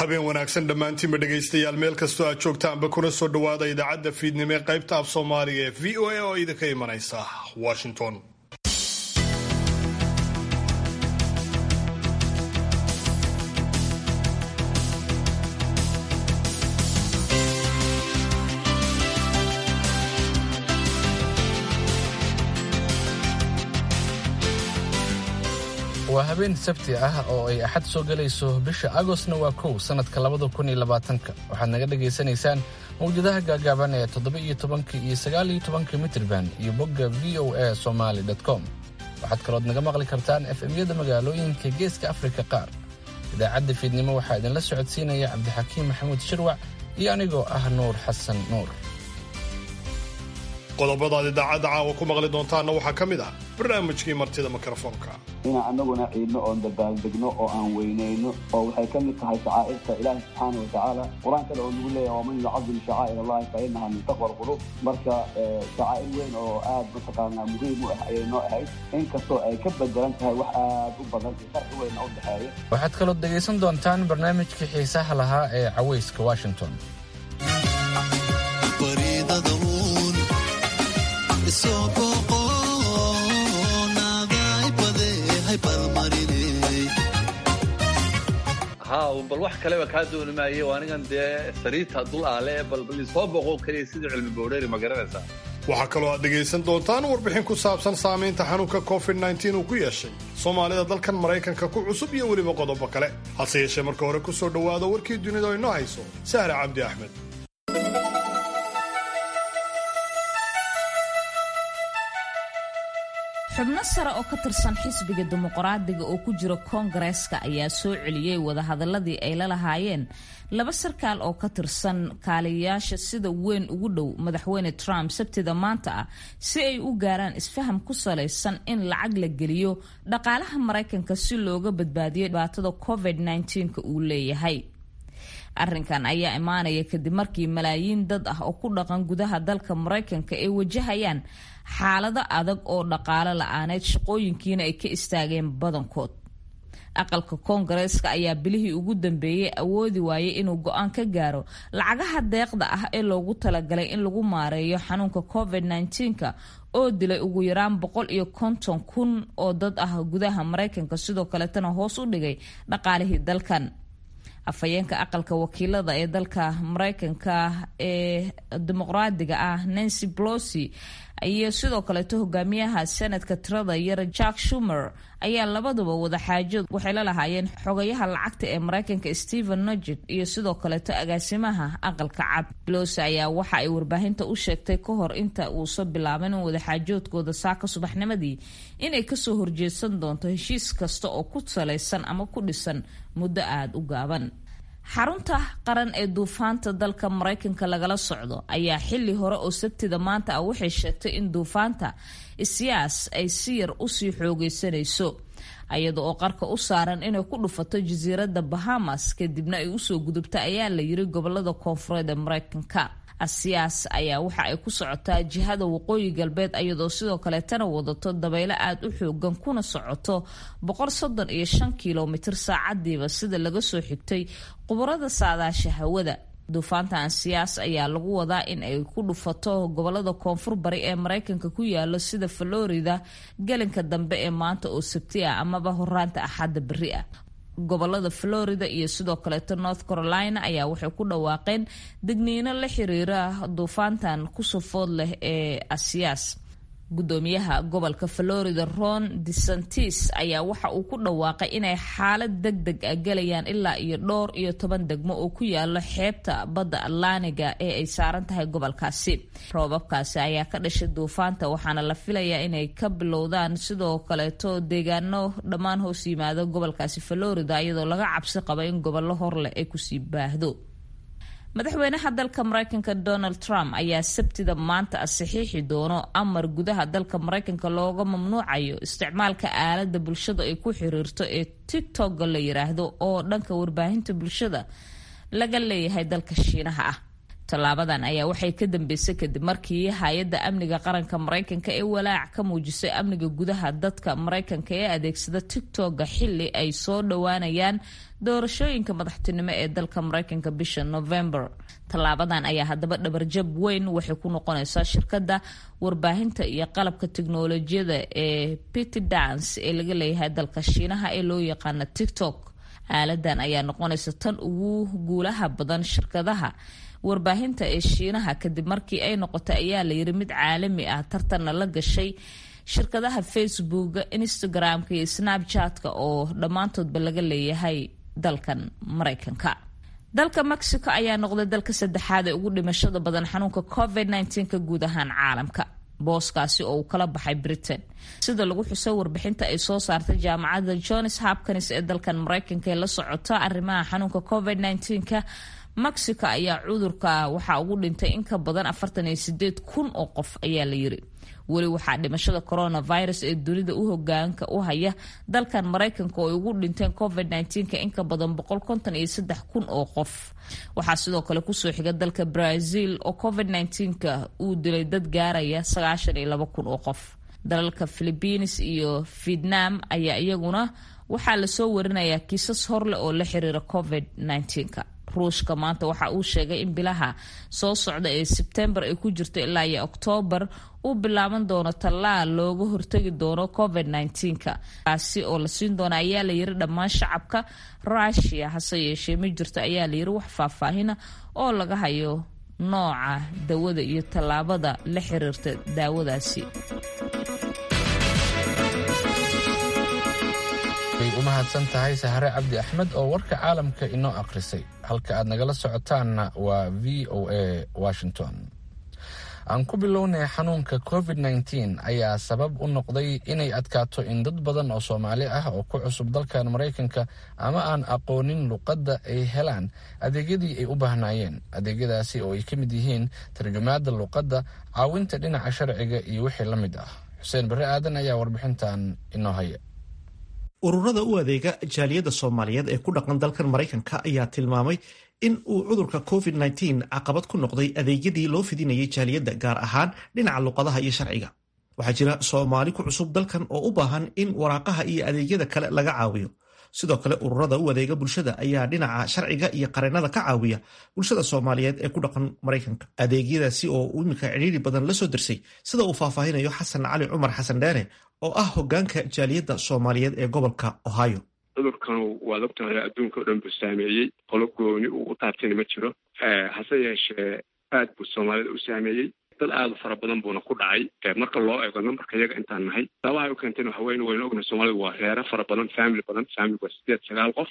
habeen wanaagsan dhammaantiinba dhegaystayaal meel kastoo aad joogtaanba kuna soo dhowaada idaacadda fiidnimo ee qaybta af soomaaliga ee v o a oo idinka imanaysa washington waa habeen sabti ah oo ay axad soo gelayso bisha agostna waa kow sannadka labada kun iyo labaatanka waxaad naga dhagaysanaysaan mawjadaha gaagaaban ee toddoba iyo tobanka iyo sagaal iyo tobanka mitrban iyo bogga v o a somaali com waxaad kalood naga maqli kartaan efemyada magaalooyinka geeska afrika qaar idaacadda fiidnimo waxaa idinla socodsiinaya cabdixakiim maxamuud shirwac iyo anigoo ah nuur xasan nuur qodobadaad idaacadda caawa ku maqli doontaanna waxaa ka mid ah barnaamijkii martida mikrofoonka inaan annaguna ciidno oon dabaaldegno oo aan weynayno oo waxay ka mid tahay shacaa'irta ilaahi subxaana watacaala qur-aan kale oo nagu leeyahay waman yucadim shacaa'ir allahi fa inaha min taqwa alqulub marka shacaa'ir weyn oo aad mataqaanaa muhiim u ah ayay noo ahayd inkastoo ay ka bedelan tahay wax aad u badan iyo farqi weyna u dhexeeya waxaad kalood dhegaysan doontaan barnaamijkii xiisaha lahaa ee cawayska washington bal wax kaleba kaa dooni maaye anigan dee sariirta dul aale bal isoo boqo keliya sidii cilmi bowdheeri ma garanaysaa waxaa kaloo aad dhegaysan doontaan warbixin ku saabsan saamaynta xanuunka covid uu ku yeeshay soomaalida dalkan maraykanka ku cusub iyo weliba qodobo kale hase yeeshee marka hore ku soo dhowaada warkii dunida oo inoo hayso sahra cabdi axmed xubno sare oo ka tirsan xisbiga dimuqraadiga oo ku jira koongareeska ayaa soo celiyey wadahadaladii ay la lahaayeen laba sarkaal oo ka tirsan kaaliyayaasha sida weyn ugu dhow madaxweyne trump sabtida maanta ah si ay u gaaraan isfaham ku salaysan in lacag la geliyo dhaqaalaha maraykanka si looga badbaadiyo dhibaatada covid -ka uu leeyahay arrinkan ayaa imaanaya kadib markii malaayiin dad ah oo ku dhaqan gudaha dalka maraykanka ay wajahayaan xaalado adag oo dhaqaalo la-aaneed shaqooyinkiina ay ka istaageen badankood aqalka koongareeska ayaa bilihii ugu dambeeyey awoodi waayay inuu go-aan ka gaaro lacagaha deeqda ah ee loogu talagalay in lagu maareeyo xanuunka covid -ka oo dilay ugu yaraan boqol iyo konton kun oo dad ah gudaha maraykanka sidoo kaletana hoos u dhigay dhaqaalihii dalkan afhayeenka aqalka wakiilada ee dalka maraykanka ee dimuqraadiga ah nancy blosi iyo sidoo kaleeto hogaamiyaha senadka tirada yar jack shumer ayaa labaduba wadaxaajood waxay la lahaayeen xogayaha lacagta ee maraykanka stephen nugent iyo sidoo kaleeto agaasimaha aqalka cad blosi ayaa waxa ay warbaahinta u sheegtay ka hor inta uusan bilaabin in wadaxaajoodkooda saaka subaxnimadii inay kasoo horjeedsan doonto heshiis kasta oo ku salaysan ama ku dhisan muddo aada u gaaban xarunta qaran ee duufaanta dalka maraykanka lagala socdo ayaa xili hore oo sabtida maanta ah waxay sheegtay in duufaanta isyaas ay si yar usii xoogeysanayso iyada oo qarka u saaran inay ku dhufato jasiiradda bahamas kadibna ay usoo gudubta ayaa la yiri gobolada koonfureed ee maraykanka asiyaas ayaa waxa ay ku socotaa jihada waqooyi galbeed iyadoo sidoo kaleetana wadato dabaylo aada u xoogan kuna socoto boqol soddon iyo shan kilomitir saacadiiba sida laga soo xigtay qubarada saadaasha hawada duufaanta ansiyaas ayaa lagu wadaa in ay ku dhufato gobolada koonfur bari ee maraykanka ku yaalo sida florida gelinka dambe ee maanta oo sabti ah amaba horaanta axadda beri ah gobolada florida iyo sidoo kaleeto north carolina ayaa waxay ku dhawaaqeen degniino la xiriira duufaantan kusufood leh ee asiyaas gudoomiyaha gobolka florida ron desantis ayaa waxa uu ku dhawaaqay inay xaalad deg deg ah gelayaan ilaa iyo dhowr iyo toban degmo oo ku yaalo xeebta badda atlaaniga ee ay saaran tahay gobolkaasi roobabkaasi ayaa ka dhashay duufaanta waxaana la filayaa inay ka bilowdaan sidoo kaleeto deegaano dhammaan hoos yimaado gobolkaasi florida iyadoo laga cabsi qaba in gobollo horleh ay kusii baahdo madaxweynaha dalka maraykanka donald trump ayaa sabtida maanta saxiixi doono amar gudaha dalka maraykanka looga mamnuucayo isticmaalka aalada bulshada ay ku xiriirto ee tigtokga la yiraahdo oo dhanka warbaahinta bulshada laga leeyahay dalka shiinaha ah tallaabadan ayaa waxay ka dambeysay kadib markii hay-adda amniga qaranka maraykanka ee walaac ka muujisay amniga gudaha dadka maraykanka ee adeegsada tigtoga xili ay soo dhowaanayaan doorashooyinka madaxtinimo ee dalka maraykanka bisha november tallaabadan ayaa haddaba dhabarjab weyn waxay ku noqonaysaa shirkadda warbaahinta iyo qalabka tiknolojiyada ee pity dance ee laga leeyahay dalka shiinaha ee loo yaqaana tiktok aaladan ayaa noqonaysa tan ugu guulaha badan shirkadaha warbaahinta ee shiinaha kadib markii ay noqotay ayaa layiri mid caalami ah tartanna la gashay shirkadaha facebooka instagram-ka iyo snapchat-ka oo dhammaantoodba laga leeyahay dalkan maraykanka dalka mexico ayaa noqday dalka saddexaad ee ugu dhimashada badan xanuunka covid ka guud ahaan caalamka booskaasi oo uu kala baxay britain sida lagu xusay warbixinta ay soo saartay jaamacadda johns hopkins ee dalkan maraykanka ee la socota arrimaha xanuunka covid ka mexico ayaa cudurka waxaa ugu dhintay in ka badan kun oo qof ayaa la yiri weli waxaa dhimashada coronavirus ee dunida u hogaanka u haya dalkan maraykanka oo ay ugu dhinteen covid in ka badan kun oo qof waxaa sidoo kale kusoo xiga dalka brazil oo covid ka uu dilay dad gaaraya kun oo qof dalalka philibiines iyo vietnam ayaa iyaguna waxaa lasoo warinayaa kiisas horleh oo la xiriira covid ka ruushka maanta waxa uu sheegay in bilaha soo socda ee sebtembar ay ku jirto ilaa iyo oktoobar uu bilaaban doono tallaal looga hortagi doono covid ka kaasi oo la siin doona ayaa la yiri dhammaan shacabka rushia hase yeeshee ma jirto ayaa la yiri wax faahfaahina oo laga hayo nooca dawada iyo tallaabada la xiriirta daawadaasi way u mahadsan tahay sahre cabdi axmed oo warka caalamka inoo akhrisay halka aad nagala socotaanna waa v o a washington aan ku bilownay xanuunka covid ayaa sabab u noqday inay adkaato in dad badan oo soomaali ah oo ku cusub dalkan maraykanka ama aan aqoonin luqadda ay helaan adeegyadii ay u baahnaayeen adeegyadaasi oo ay ka mid yihiin tarjumaada luqadda caawinta dhinaca sharciga iyo wixii la mid ah xuseen barre aadan ayaa warbixintan inoo haya ururada u adeega jaaliyadda soomaaliyeed ee ku dhaqan dalkan maraykanka ayaa tilmaamay in uu cudurka covid caqabad ku noqday adeegyadii loo fidinayay jaaliyadda gaar ahaan dhinaca luqadaha iyo sharciga waxaa jira soomaali ku cusub dalkan oo u baahan in waraaqaha iyo adeegyada kale laga caawiyo sidoo kale ururada u adeega bulshada ayaa dhinaca sharciga iyo qareennada ka caawiya bulshada soomaaliyeed ee ku dhaqan maraykanka adeegyadaasi oo iminka cidhiiri badan la soo dersay sida uu faahfaahinayo xasan cali cumar xasan dheere oo ah hogaanka jaaliyadda soomaaliyeed ee gobolka ohio cudurkan waad ogtahay adduunka o dhan buu saameeyey qolo gooni uu u taabtayna ma jiro hase yeeshee aad buu soomaalida u saameeyey dad aada u fara badan buuna ku dhacay marka loo eego nambarka iyaga intaan nahay sababahay u keenteen waxa weyn waynu ognahay soomaalida waa reero fara badan family badan family waa sideed sagaal qof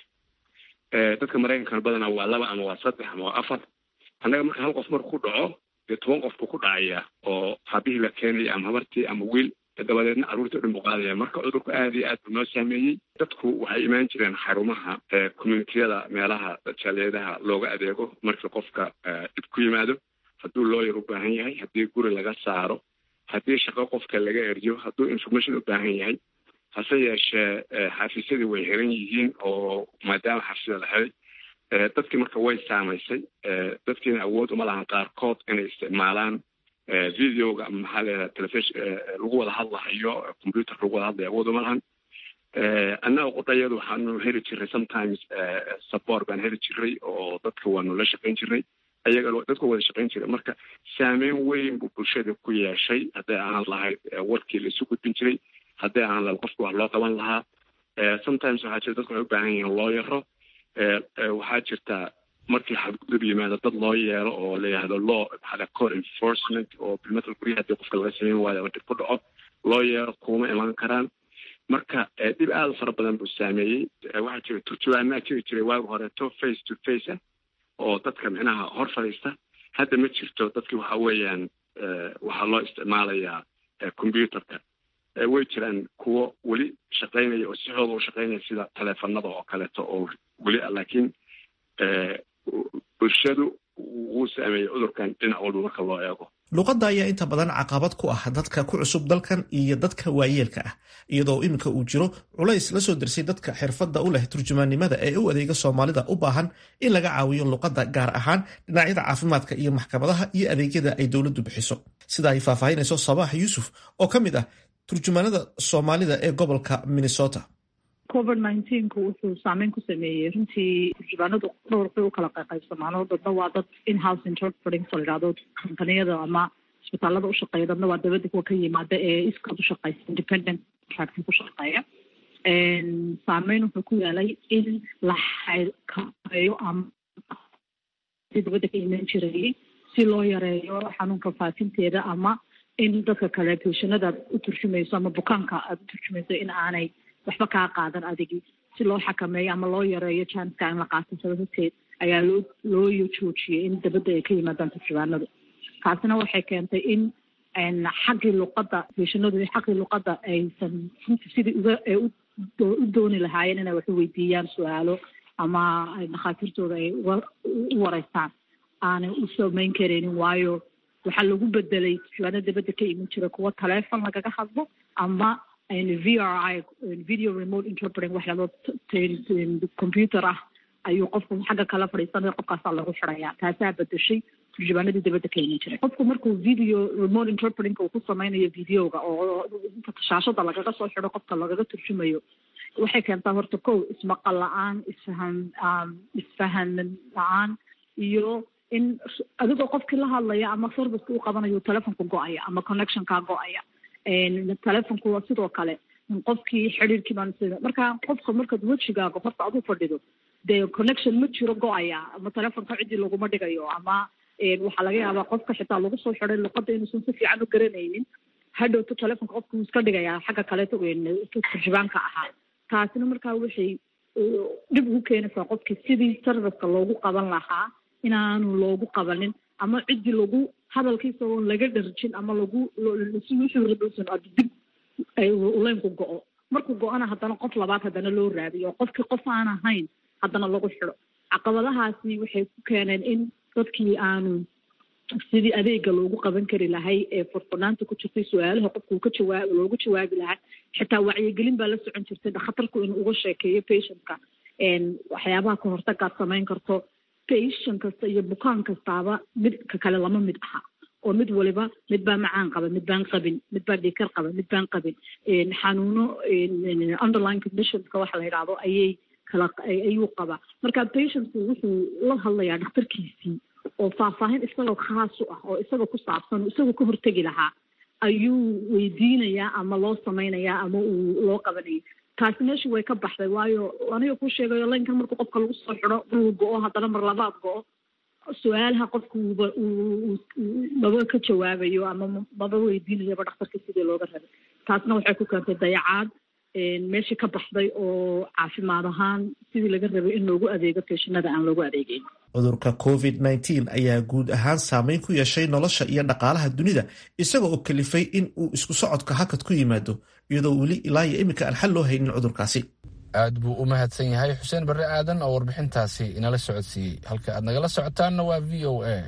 dadka maraykankana badanaa waa laba ama waa saddex ama waa afar annaga marka hal qof marku ku dhaco dee toban qof buu ku dhacayaa oo habihii la keenaya ama habartii ama wiil dabadeedna carruurta o dhan buu qaadaya marka cudurku aad iyo aad buu noo saameeyey dadku waxay imaan jireen xarumaha communitiyada meelaha jaaliyadaha looga adeego markii qofka dhib ku yimaado hadduu looyar u baahan yahay haddii guri laga saaro haddii shaqo qofka laga eryo hadduu information u baahan yahay hase yeeshee xafiisyadii way xiran yihiin oo maadaama xafiisyada la xiray dadkii marka way saamaysay dadkiina awood uma lahan qaarkood inay isticmaalaan videoga ama maxaa leedaha telefishon lagu wada hadlahayo computer lagu wada hadlayo awood uma lahan annaga qudhayadu waxaanu heli jiray sometimes support baan heli jiray oo dadka waanu la shaqayn jiray ayaga dadka wada shaqayn jiray marka saameyn weyn buu bulshada ku yeeshay hadday ahaan lahayd warkii la isu gudbin jiray hadday ahaan lahayd qofka wax loo qaban lahaa sometimes waxaa jira dadku waxay u baahan yihiin loo yaro waxaa jirta markii xadgudub yimaado dad loo yeelo oo la yihahdo law maxaa core enforcement oo bilmatal guryaha hadii qofka laga sameyn waayo ama dib ku dhaco loo yeelo kuma iman karaan marka dhib aada u fara badan buu saameeyey waxaa jira turjubaanaa jiri jiray waagi horeeto face to face ah oo dadka micnaha hor fadhiista hadda ma jirto dadki waxa weeyaan waxaa loo isticmaalayaa computerka way jiraan kuwo weli shaqaynaya oo si xooga u shaqaynaya sida taleefanada oo kaleeto oo weli ah laakiin bulshadu wuu saameeyey cudurkan dhinac walba marka loo eego luqadda ayaa inta badan caqabad ku ah dadka ku cusub dalkan iyo dadka waayeelka ah iyadoo iminka uu jiro culays la soo dersay dadka xirfadda u leh turjumaannimada ee u adeega soomaalida u baahan in laga caawiyo luqadda gaar ahaan dhinacyada caafimaadka iyo maxkamadaha iyo adeegyada ay dowladdu bixiso sida ay faahfaahinayso sabaax yuusuf oo ka mid ah turjumaanada soomaalida ee gobolka minnesota covid nineteenku wuxuu saameyn ku sameeyey runtii turjubaanadu dhowr bay u kala qaybsamaano dadna waa dad in-house interpreting so layidhahdo kompaniyada ama isbitaalada ushaqeeya dadna waa dabadda kuwa ka yimaada ee iskood ushaqeysa independent contracting ku shaqeeya saameyn wuxuu ku yaalay in la xakameeyo ama si dabadda ka iman jirayay si loo yareeyo xanuunka faafinteeda ama in dadka kale beshanada aad u turjumayso ama bukaanka aada u turjumayso in aanay waxba kaa qaadan adigi si loo xakameeyo ama loo yareeyo janska in la qaato sababateed ayaa loo loo joojiyey in dabadda ay ka yimaadaan turjubaanadu taasina waxay keentay in xaggii luqadda beshanadu xaggii luqadda aysan runtii sidii uga u dooni lahaayeen inay wax u weydiiyaan su-aalo ama dhakhaatiirtooda ay uga u wareystaan aanay u samayn karaynin waayo waxaa lagu bedelay turjubaano dabadda ka iman jira kuwa taleefon lagaga hadlo ama v r i video remote interpreting wax lado computer ah ayuu qofku xagga kala fadhiisanaya qofkaasaa lagu xidaya taasaa bedeshay turjubaanadii dabadda ka iman jiray qofku markuu video remote interpreting uu ku sameynayo videoga oo shaashada lagaga soo xido qofka lagaga turjumayo waxay keentaa horta kow ismaqal la-aan isfahan isfahan la-aan iyo in adigoo qofkii la hadlaya ama serviceka u qabanayo telefonka go-aya ama connectionkaa go-aya telefonku sidoo kale qofkii xidhiirkii baan marka qofka markaad wejigaaga horta adu fadhido dee connection ma jiro go-aya ama telefonka ciddii laguma dhigayo ama waxaa laga yaabaa qofka xitaa lagu soo xiday luqadda inuusan si fiican u garanaynin hadhowto telefonka qofka wuu iska dhigayaa xagga kaleeto turjubaanka ahaa taasina markaa waxay dhib ugu keenaysaa qofkii sidii serviceka loogu qaban lahaa inaanu loogu qabanin ama ciddii lagu hadalkiisa oon laga dharjin ama lagu wuxuu rabowsan ad dib uleynku go-o markuu go-ana haddana qof labaad haddana loo raadiyo qofkii qof aan ahayn haddana lagu xido caqabadahaasi waxay ku keeneen in dadkii aanu sidii adeega loogu qaban kari lahay ee furfurnaanta ku jirtay su-aalaha qofkuu ka jawaab loogu jawaabi lahaa xitaa wacyigelin baa la socon jirtay dakhatarku inuu uga sheekeeyo patientka waxyaabaha ka hortagaad samayn karto patient kasta iyo bukaan kastaaba mid ka kale lama mid aha oo mid waliba mid baa macaan qaba mid baan qabin mid baa dhiikar qaba mid baan qabin xanuuno underline conditionska waxa la yidhaahdo ayay kala ayuu qabaa marka patientku wuxuu la hadlayaa dhakhtarkiisii oo faahfaahin isagoo khaas u ah oo isagoo ku saabsan oo isagoo ka hortegi lahaa ayuu weydiinayaa ama loo samaynayaa ama uu loo qabanaya taasi meeshu way ka baxday waayo aniga ku sheegayo laynkan markuu qofka lagu soo xido uu go-o haddana mar labaad go-o su-aalaha qofka uuba maba ka jawaabayo ama maba weydiinayaba dhakhtarka sidii looga rabay taasna waxay ku keentay dayacaad meeshii ka baxday oo caafimaad ahaan sidii laga rabay in loogu adeego feeshinada aan loogu adeegeyn cudurka covid nteen ayaa guud ahaan saameyn ku yeeshay nolosha iyo dhaqaalaha dunida isaga oo kalifay in uu isku socodka hakad ku yimaado iyadoo weli ilaa iyo iminka aan xal loo haynin cudurkaasi aad buu u mahadsan yahay xuseen barre aadan oo warbixintaasi inala socodsiiyey halka aad nagala socotaanna waa v o a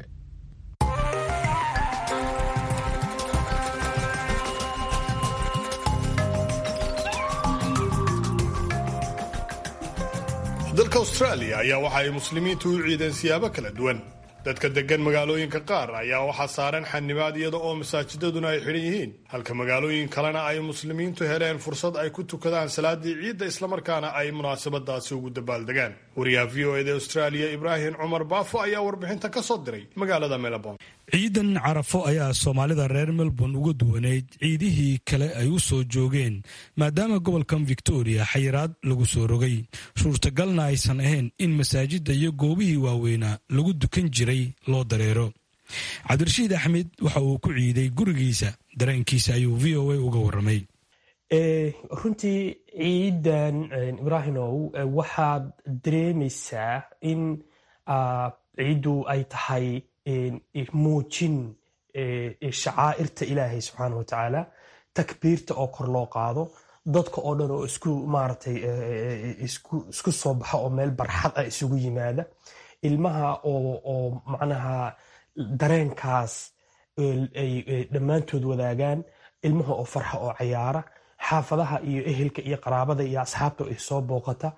dalka austraaliya ayaa waxa ay muslimiintu u ciideen siyaabo kala duwan dadka degan magaalooyinka qaar ayaa waxaa saaran xanibaad iyada oo masaajidaduna ay xidhan yihiin halka magaalooyin kalena ay muslimiintu heleen fursad ay ku tukadaan salaadii ciidda islamarkaana ay munaasabadaasi ugu dabaaldegaan wariyaha v o eda austraaliya ibraahim cumar baafo ayaa warbixinta ka soo diray magaalada melbourne ciidan carafo ayaa soomaalida reer melbourne uga duwaneyd ciidihii kale ay u soo joogeen maadaama gobolkan victoria xayiraad lagu soo rogay suurtagalna aysan ahayn in masaajidda iyo goobihii waaweynaa lagu dukan jiray loo dareero cabdirashiid axmed waxa uu ku ciiday gurigiisa dareenkiisa ayuu v o a uga waramay runtii ciidan ibraahimow waxaad dareemaysaa in ciiddu ay tahay muujin shacaa'irta ilaahay subxaana wa tacaala takbiirta oo kor loo qaado dadka oo dhan oo isku maaratay isku soo baxa oo meel barxad ah isugu yimaada ilmaha oo macnaha dareenkaas ay dhammaantood wadaagaan ilmaha oo farxa oo cayaara xaafadaha iyo ehelka iyo qaraabada iyo asxaabta ay soo booqata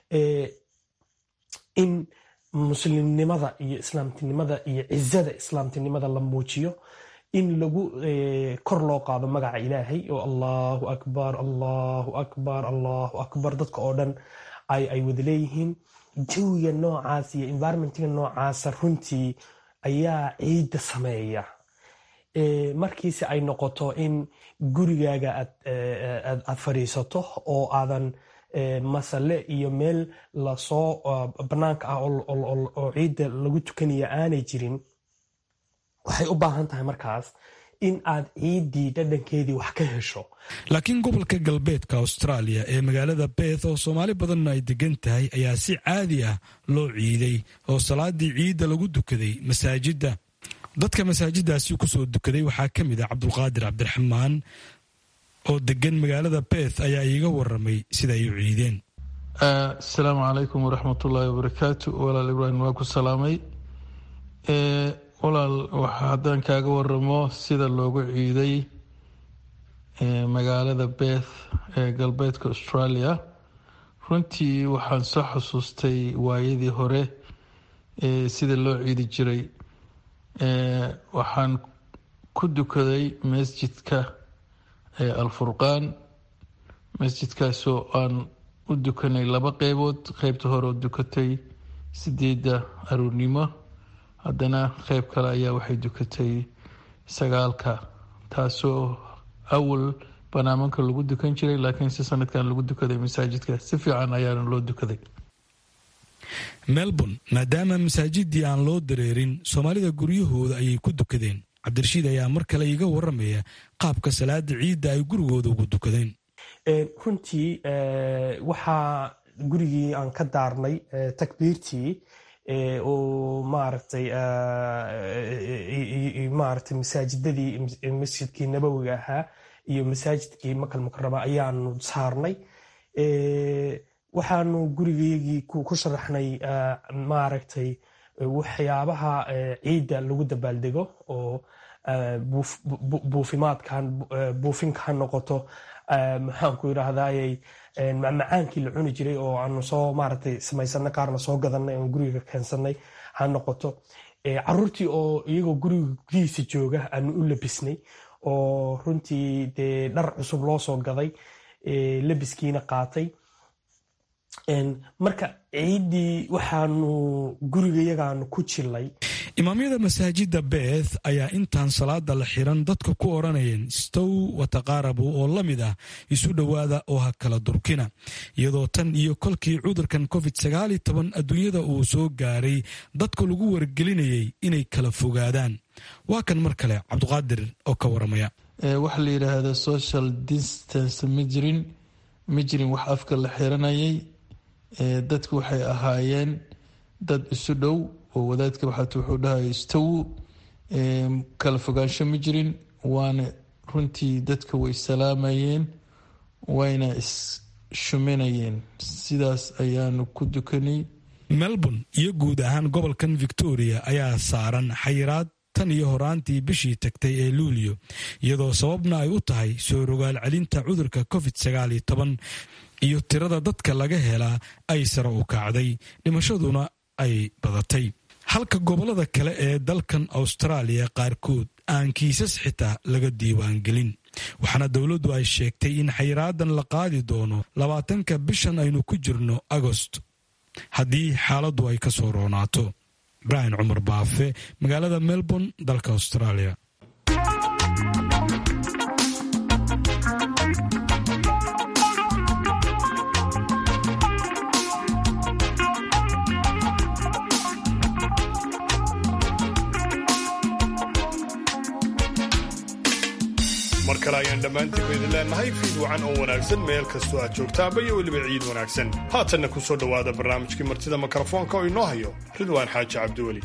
in muslimnimada iyo islaamtinimada iyo cizada islaamtinimada la muujiyo in lagu kor loo qaado magaca ilaahay oo allahu akbar allahu akbar allahu akbar dadka oo dhan ay wada leeyihiin jawiga noocaas iyo environmentiga noocaasa runtii ayaa ciidda sameeya markiise ay noqoto in gurigaaga aad fadhiisato oo aadan masale iyo meel lasoo banaanka ah oo ciidda lagu tukanaya aanay jirin waxay u baahan tahay markaas in aad ciiddii dhadhankeedii wax ka hesho laakiin gobolka galbeedka austraaliya ee magaalada beeth oo soomaali badanna ay degan tahay ayaa si caadi ah loo ciiday oo salaadii ciidda lagu dukaday masaajidda dadka masaajiddaasi kusoo dukaday waxaa ka mid ah cabdulqaadir cabdiraxmaan oo degan magaalada beeth ayaa iiga waramay sida ay u ciideen asalaamu calaykum waraxmatullaahi wabarakaatu walaal ibraahim waa ku salaamay walaal haddaan kaaga waramo sida loogu ciiday magaalada beeth ee galbeedka australia runtii waxaan soo xusuustay waayadii hore sida loo ciidi jiray waxaan ku dukaday masjidka alfurqaan masjidkaasoo aan u dukanay laba qeybood qeybta hore oo dukatay sideedda aruurnimo haddana qeyb kale ayaa waxay dukatay sagaalka taasoo awal banaamanka lagu dukan jiray laakiin si sanadkan lagu dukaday masaajidka si fiican ayaana loo dukaday melbourne maadaama masaajidii aan loo dareerin soomaalida guryahooda ayay ku dukadeen cabdirashiid ayaa mar kale iiga waramaya qaabka salaada ciidda ay gurigooda ugu dukadeen runtii waxaa gurigii aan ka daarnay takbiirtii oo maaragtay maaragtay masaajidadii masjidkii nabowiga ahaa iyo masaajidkii makal mukarama ayaanu saarnay waxaanu gurigeygii ku sharaxnay maaragtay waxyaabaha ciidda lagu dabaaldego oo buufimaadkan buufinka ha noqoto maxaanku yidhaahdayy macmacaankii la cuni jiray oo aanu soo maaragtay samaysanay qaarna soo gadanay oon guriga keensanay ha noqoto caruurtii oo iyagoo guriga gudihiisa jooga aanu u labisnay oo runtii dee dhar cusub loo soo gaday labiskiina qaatay marka ciiddii waxaanu gurigayagaanu ku jilay imaamyada masaajidda beeth ayaa intaan salaada la xiran dadka ku odhanayeen stow wataqaarabu oo la mid ah isu dhowaada oo ha kala durkina iyadoo tan iyo kolkii cudurkan covid sagaal iyo toban adduunyada uu soo gaaray dadka lagu wargelinayay inay kala fogaadaan waa kan mar kale cabduqaadir oo ka waramaya waxa la yidhaahda social distance ma jirin ma jirin wax afka la xiranayay dadku waxay ahaayeen dad isu dhow oo wadaadka waxaat wuxuu dhahay istawu kala fogaansho ma jirin waana runtii dadka way salaamayeen wayna is-shuminayeen sidaas ayaanu ku dukanay melbourne iyo guud ahaan gobolkan victoria ayaa saaran xayiraad tan iyo horaantii bishii tagtay ee luulyo iyadoo sababna ay u tahay soo rogaal celinta cudurka covid sagaal iyo toban iyo tirada dadka laga helaa ay sare u kacday dhimashaduna ay badatay halka gobollada kale ee dalkan austraaliya qaarkood aan kiisas xitaa laga diiwaangelin waxaana dowladdu ay sheegtay in xayraadan la qaadi doono labaatanka bishan aynu ku jirno agost haddii xaaladdu ay ka soo roonaato ibraahim cumar baafe magaalada melbourne dalka australia mar kale ayaan dhammaantiinba idin leennahay fiid wacan oo wanaagsan meel kastoo aad joogtaanba iyo weliba ciid wanaagsan haatanna ku soo dhowaada barnaamijkii martida mikrofoonka oo inoo hayo ridwaan xaaji cabdiweli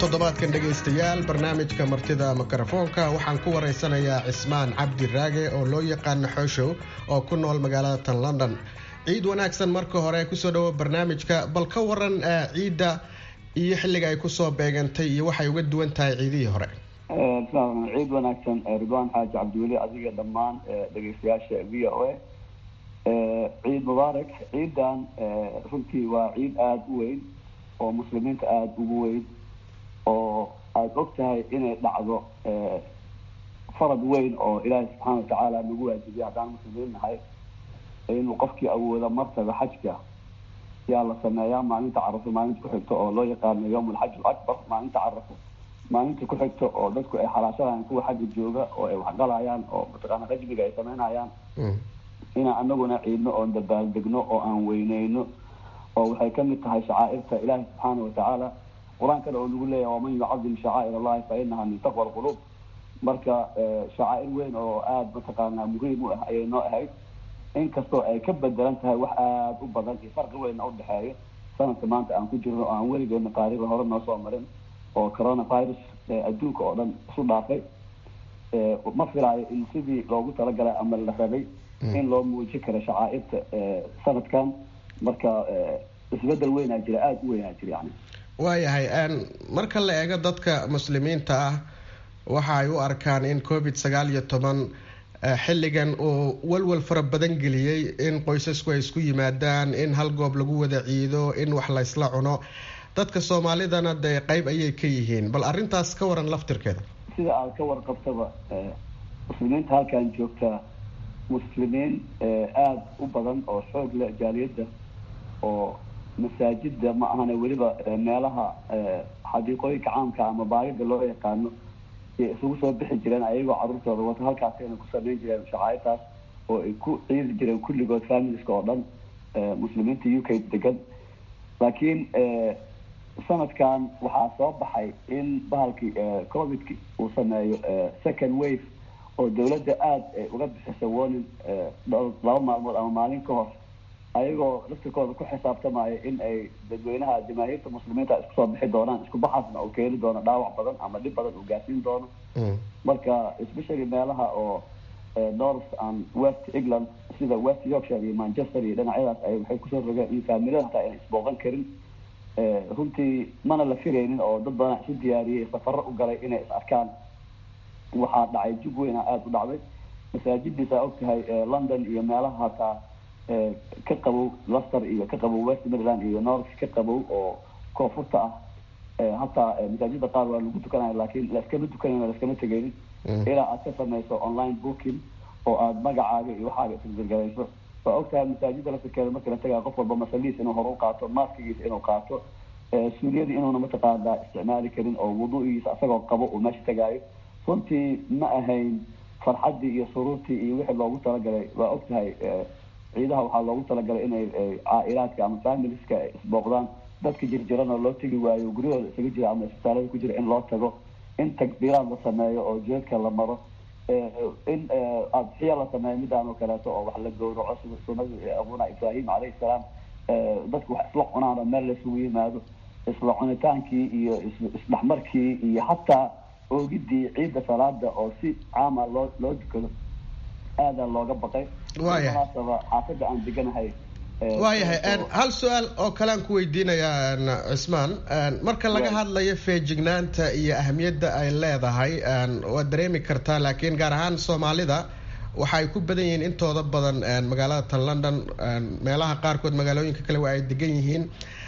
toddobaadkan dhegaystayaal barnaamijka martida mikrofoonka waxaan ku waraysanayaa cismaan cabdi raage oo loo yaqaano xooshow oo ku nool magaalada tan london ciid wanaagsan marka hore kusoo dhawo barnaamijka bal ka waran ciidda iyo xilliga ay kusoo beegantay iyo waxay uga duwan tahay ciidihii hore ciid wanaagsan ridwaan xaaji cabdiweli adiga dhammaan dhegaystayaasha v o a ciid mubaarak ciidan runtii waa ciid aada u weyn oo muslimiinta aada ugu weyn oo aada og tahay inay dhacdo farad weyn oo ilaahay subxaana watacaala nagu waajibiyay haddaan muslimiin nahay inuu qofkii awooda martaba xajka yaa la sameeyaa maalinta carafo maalinta ku xigto oo loo yaqaano yowm alxaj alakbar maalinta carafo maalinta ku xigto oo dadku ay xalaashanayaan kuwa xagga jooga oo ay waxgalayaan oo mataqaana rajmiga ay sameynayaan inaan anaguna ciidno oon dabaaldegno oo aan weyneyno oo waxay kamid tahay shacaa'irta ilaahi subxaana watacaala qur-aankana oo lagu leeyahay waman yucadim shacaa'ir allahi fa inaha min taqwa alqulub marka shacaa'ir weyn oo aada mataqaanaa muhiim u ah ayay noo ahayd inkastoo ay ka bedelan tahay wax aada u badan iyo farqi weynna udhexeeyo sanadka maanta aan ku jirno oo aan weligeena taariikhda hore noo soo marin oo coronavirus adduunka oo dhan isu dhaafay ma filaayo in sidii loogu talagalay ama la rabay in loo muujin karo shacaa'irta sanadkan marka isbedel weynaa jira aada u weynaa jira yani waayahay marka la eego dadka muslimiinta ah waxa ay u arkaan in covid sagaal iyo toban xilligan uu walwal fara badan geliyey in qoysasku ay isku yimaadaan in hal goob lagu wada ciido in wax laysla cuno dadka soomaalidana dee qeyb ayay ka yihiin bal arrintaas ka waran laftirkeeda sida aada ka warqabtaba muslimiinta halkan joogta muslimiin aada u badan oo xoog leh jaaliyadda oo masaajida ma ahane weliba meelaha xadiiqooyinka caamka ama baagida loo yaqaano ay isugu soo bixi jireen ayagoo caruurtooda wata halkaasayna ku sameyn jireen shacaayirtaas oo ay ku ciidi jireen kulligood familiska oo dhan muslimiinta u k degan laakiin sanadkan waxaa soo baxay in bahalkii covidki uu sameeyo second wave oo dawladda aada uga bixisa warning laba maalmood ama maalin ka hor ayagoo laftirkooda ku xisaabtamaya in ay dadweynaha jamaahiirta muslimiinta isku soo bixi doonaan isku baxaasna uu keeni doono dhaawac badan ama dhib badan uu gaarsiin doono marka especially meelaha oo north and west england sida west yorkshire iyo manchester iyo dhinacyadaas ay waxay kusoo rogeen in faamilada hataa ayna isbooqan karin runtii mana la firaynin oo dad badan isu diyaariyey safaro u galay inay is arkaan waxaa dhacay jug weyna aada u dhacday masaajidiisa og tahay london iyo meelaha hataa ka qabow luster iyo ka qabow west midland iyo north ka qabow oo koonfurta ah hataa masaajida qaar waa lagu tukanaya laakiin laskama tukanayno laskama tegaynin ilaa aad ka samayso online booking oo aada magacaaga iyo waxaaga isgargarayso waa og tahay masaajida laftirkeeda marka la tagaya qof walba masaliis inuu hore u qaato maaskigiisa inuu qaato suuliyadii inuuna mataqaanaa isticmaali karin oo wuduugiisa asagoo qabo uu meesha tagaayo runtii ma ahayn farxaddii iyo suruurtii iyo wixii loogu talagalay waa og tahay ciidaha waxaa loogu talagalay inay caa-ilaadka ama familiska isbooqdaan dadka jirjirana loo tegi waayo guryahooda isaga jira ama isbitaalada ku jira in loo tago in takbiiraad la sameeyo oo jeedka la maro in adxiya la sameeyo midaan oo kaleeto oo wax la gowraco sida sunadii abuna ibrahim calayhi salaam dadku wax isla cunaan oo meel laysugu yimaado isla cunitaankii iyo isdhexmarkii iyo hataa oogidii ciidda salaada oo si caama loo loo dukado aadaa looga baqay munaasaba xaafadda aan deganahay waayahay hal su-aal oo kalean ku weydiinayaa cismaan marka laga hadlayo feejignaanta iyo ahamiyadda ay leedahay waad dareemi kartaa laakiin gaar ahaan soomaalida waxa ay ku badan yihiin intooda badan magaalada tan london meelaha qaarkood magaalooyinka kale waa ay degan yihiin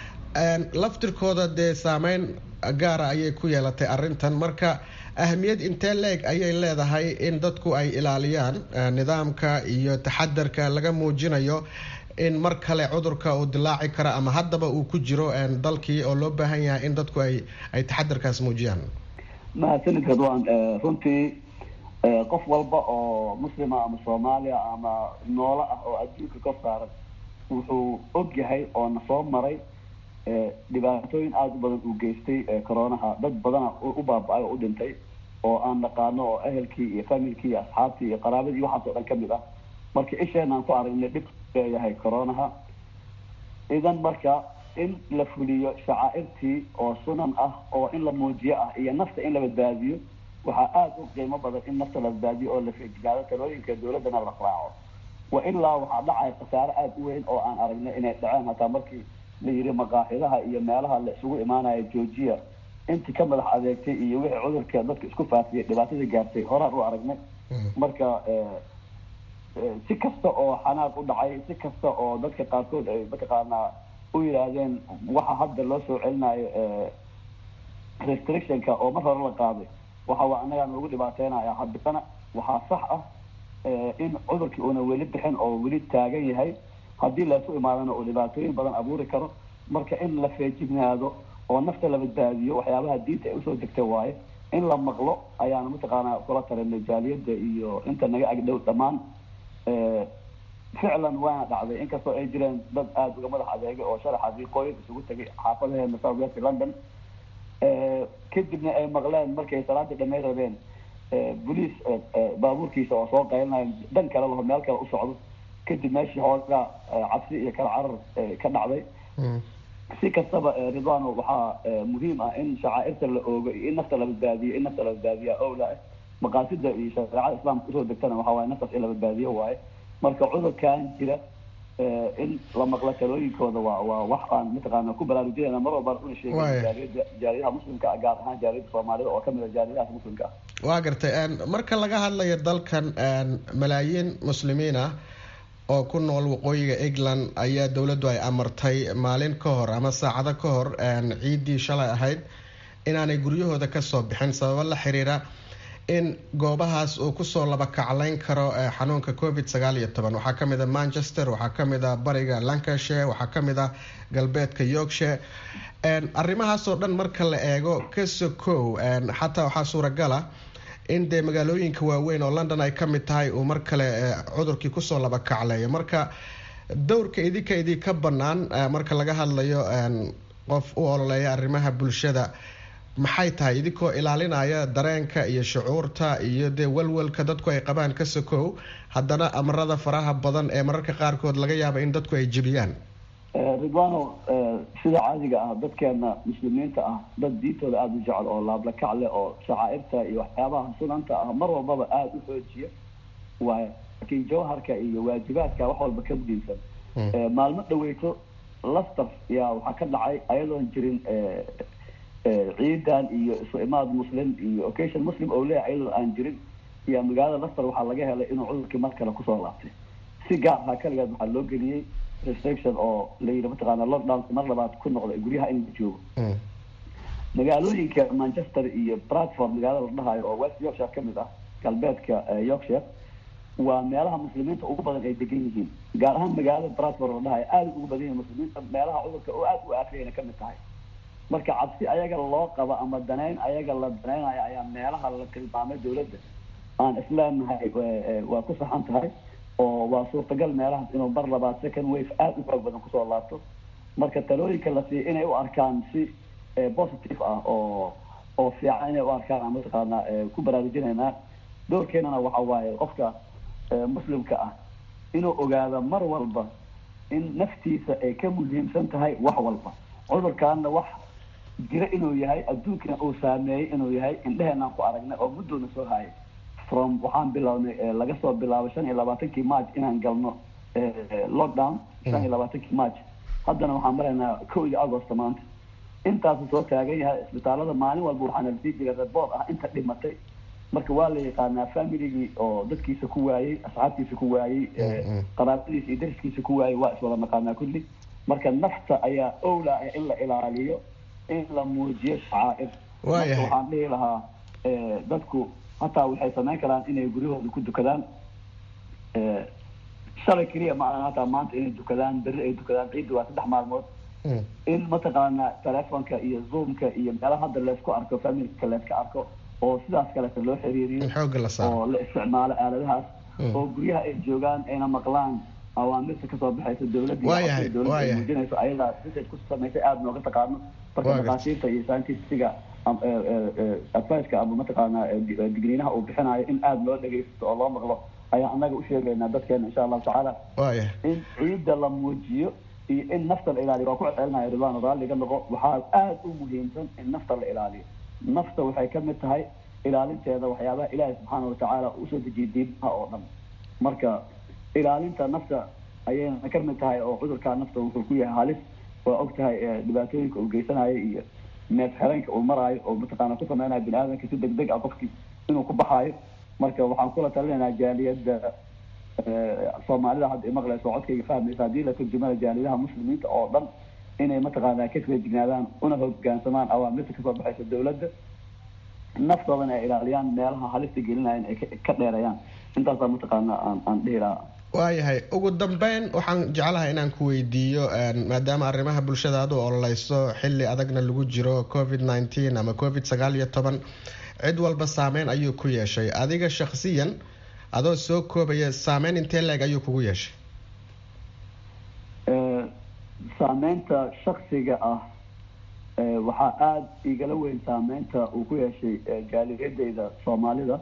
laftirkooda dee saameyn gaara ayay ku yeelatay arrintan marka ahamiyad intee leeg ayay leedahay in dadku ay ilaaliyaan nidaamka iyo taxadarka laga muujinayo in mar kale cudurka uu dilaaci karo ama haddaba uu ku jiro dalkii oo loo baahan yahay in dadku ay ay taxadarkaas muujiyaan mahadsanid radwan runtii qof walba oo muslima ama soomaaliya ama noolo ah oo adduunka ka saaran wuxuu og yahay oo na soo maray dhibaatooyin aada u badan uu geystay coronaha dad badana u baaba-ay oo u dhintay oo aan naqaano oo ehelkii iyo familkii iyo asxaabtii iyo qaraabadii waxaas oo dhan kamid ah marka isheen aan ku aragnay dhib leeyahay coronaha idan marka in la fuliyo shacaa'irtii oo sunan ah oo in la muujiyo ah iyo nafta in la badbaadiyo waxaa aada u qiimo badan in nafta la badbaadiyo oo la feejigaado talooyinka dowladdana la raaco wa ilaa waxaa dhacaya khasaare aada u weyn oo aan aragnay inay dhaceen hataa markii la yidhi maqaaxidaha iyo meelaha la isugu imaanaya georgia intii ka madax adeegtay iyo wixii cudurka dadka isku faafiyay dhibaatadii gaartay horaan u aragnay marka si kasta oo xanaaq u dhacay si kasta oo dadka qaarkood ay mataqaanaa u yidhaahdeen waxa hadda loo soo celinayo restrictionka oo mar hore la qaaday waxa waa annagaa noogu dhibaateynaya haddana waxaa sax ah in cudurkii uuna weli bixin oo weli taagan yahay haddii laysu imaadana uu dhibaatooyin badan abuuri karo marka in la feejignaado oo nafta la badbaadiyo waxyaabaha diinta ay usoo degtay waaye in la maqlo ayaana mataqaanaa kula talinay jaaliyadda iyo inta naga agdhow dhammaan ficlan waana dhacday inkastoo ay jireen dad aada uga madax adeegay oo shalay xadiiqooyin isugu tegay xaafadaheena south west london kadibna ay maqleen markay salaadii dhamay rabeen boliis baabuurkiisa oo soo qaylinayo dhan kale laho meel kale u socdo kadib meeshii hoogaa cabsi iyo kala carar ka dhacday si kastaba ridwano waxaa muhiim ah in shacaa'irta la oogo iyo in nafta la badbaadiyo in nafta la badbaadiya owla ah maqaasida iyo shareecada islaamka usoo degtana waxa waaye naftaas in la badbaadiyo waaye marka cudurkan jira in la maqlo talooyinkooda waa waa wax aan mataqaana ku baraarujinayna mar walbaan una sheegay jaaliyada jaaliyadaha muslimka ah gaar ahaan jaaliyada soomaalida oo kamid a jaaliyadahaas muslimka ah waa gartay marka laga hadlayo dalkan malaayiin muslimiin ah oo ku nool waqooyiga england ayaa dowladdu ay amartay maalin ka hor ama saacado ka hor ciiddii shalay ahayd inaanay guryahooda kasoo bixin sababo la xiriira in goobahaas uu kusoo laba kaclayn karo xanuunka covid sagaal iyo toban waxaa kamid a manchester waxaa kamid a bariga lancashire waxaa kamid a galbeedka yorkshire arrimahaasoo dhan marka la eego kasokow xataa waxaa suuragala in dee magaalooyinka waaweyn oo london ay kamid tahay uu mar kale cudurkii kusoo laba kacleeyo marka dowrka idinka idinka banaan marka laga hadlayo qof u ololeeya arrimaha bulshada maxay tahay idinkoo ilaalinaya dareenka iyo shucuurta iyo dee walwalka dadku ay qabaan ka sokow haddana amarada faraha badan ee mararka qaarkood laga yaaba in dadku ay jebiyaan ridwano sida caadiga ah dadkeena muslimiinta ah dad diintooda aada u jecel oo laablakac leh oo shacaa'irta iyo waxyaabaha sunanta ah mar walbaba aada u xoojiya waay laakiin jawharka iyo waajibaadka wax walba ka muhiimsan maalmo dhaweyto laster yaa waxaa ka dhacay ayadoon jirin ciidan iyo isu imaad muslim iyo occasion muslim oo leeyahay ayadoo aan jirin iyo magaalada laster waxaa laga helay inuu cudurkii mar kale kusoo laabtay si gaar ahaa kaligeed waxaa loo geliyey restriction oo la yidhi mataqaana lockdownka mar labaad ku noqday guryaha in la joogo magaalooyinka manchester iyo bradford magaalada la dhahayo oo west yorkshire kamid ah galbeedka yorkshire waa meelaha muslimiinta ugu badan ay degan yihiin gaar ahaan magaalada bradford la dhahayo aada ugu badan yihiin muslimiinta meelaha cudurka oo aada u aafiyayna kamid tahay marka cabsi ayaga loo qabo ama danayn ayaga la danaynayo ayaa meelaha la tilmaamay dowladda aan isleenahay waa ku saxan tahay oo waa suurtagal meelahaas inuu mar labaad second wave aada u xoog badan kusoo laabto marka talooyinka la siiya inay u arkaan si positive ah oo oo fiican inay u arkaan mataqaana ku baraarujinaynaa doorkeenana waxa waaye qofka muslimka ah inuu ogaado mar walba in naftiisa ay ka muhiimsan tahay wax walba cudurkaana wax jira inuu yahay adduunkana uu saameeyey inuu yahay indheheenaan ku aragnay oo muddoona soo hayay from waxaan bilownay laga soo bilaabo shan iyo labaatankii march inaan galno lockdown shan iyo labaatankii march haddana waxaan maraynaa kow iyo agosto maanta intaasu soo taagan yahay isbitaalada maalin walba waxaana lasii jiray report ah inta dhimatay marka waa la yaqaanaa familigii oo dadkiisa ku waayey asxaabtiisa ku waayey qaraabadiisa iyo dariskiisa ku waayey waa iswada naqaanaa kulli marka nafta ayaa owla ah in la ilaaliyo in la muujiyo shacaa'ir marka waxaan dhihi lahaa dadku hataa waxay samayn karaan inay guryahooda ku dukadaan shalay keliya ma ahan hataa maanta inay dukadaan berri ay dukadaan ciidda waa saddex maalmood in mataqaana telefonka iyo zoomka iyo meelaha hadda laysku arko familka layska arko oo sidaas kaleeta loo xiriiriyo oo la isticmaalo aaladahaas oo guryaha ay joogaan ayna maqlaan awaamirta kasoo baxaysa dowladda dowladda ay muujinayso ayadaa research ku samaysay aada nooga taqaano marka maqaasiirta iyo scientistiga adviceka ama mataqaana digniinaha uu bixinayo in aada loo dhegaysto oo loo maqlo ayaan annaga u sheegaynaa dadkeena insha allahu tacaala in ciidda la muujiyo iyo in nafta la ilaaliyo waa ku celcelinaya ridwaan raalliga noqo waxaa aada u muhiimsan in nafta la ilaaliyo nafta waxay ka mid tahay ilaalinteeda waxyaabaha ilaahi subxaana watacaala usoo dejiyay diimaha oo dhan marka ilaalinta nafta ayayna ka mid tahay oo cudurkaa nafta wuxuu ku yahay halis waa og tahay dhibaatooyinka uu geysanayo iyo neef xereenka uu maraayo oo mataqaana ku sameynayo bini aadamka si deg deg ah qofkii inuu ku baxaayo marka waxaan kula talinaynaa jaaliyadda soomaalida hadda imaqlayso codkayga fahmaysa haddii la turjumana jaaliyadaha muslimiinta oo dhan inay mataqaanaa ka feejignaadaan una hogaansamaan awaamirta kasoo baxaysa dawladda naftoodana ay ilaaliyaan meelaha halista gelinayan ay ka dheereeyaan intaasaa mataqaana aan aan dhihi lahaa waayahay ugu dambeyn waxaan jeclahay inaan ku weydiiyo maadaama arrimaha bulshada aad u ololeyso xili adagna lagu jiro covid nineteen ama covid sagaal iyo toban cid walba saameyn ayuu ku yeeshay adiga shaksiyan adoo soo koobaya saameyn intee leeg ayuu kugu yeeshay saameynta shaksiga ah waxaa aada igala weyn saameynta uu ku yeeshay jaaliyadeyda soomaalida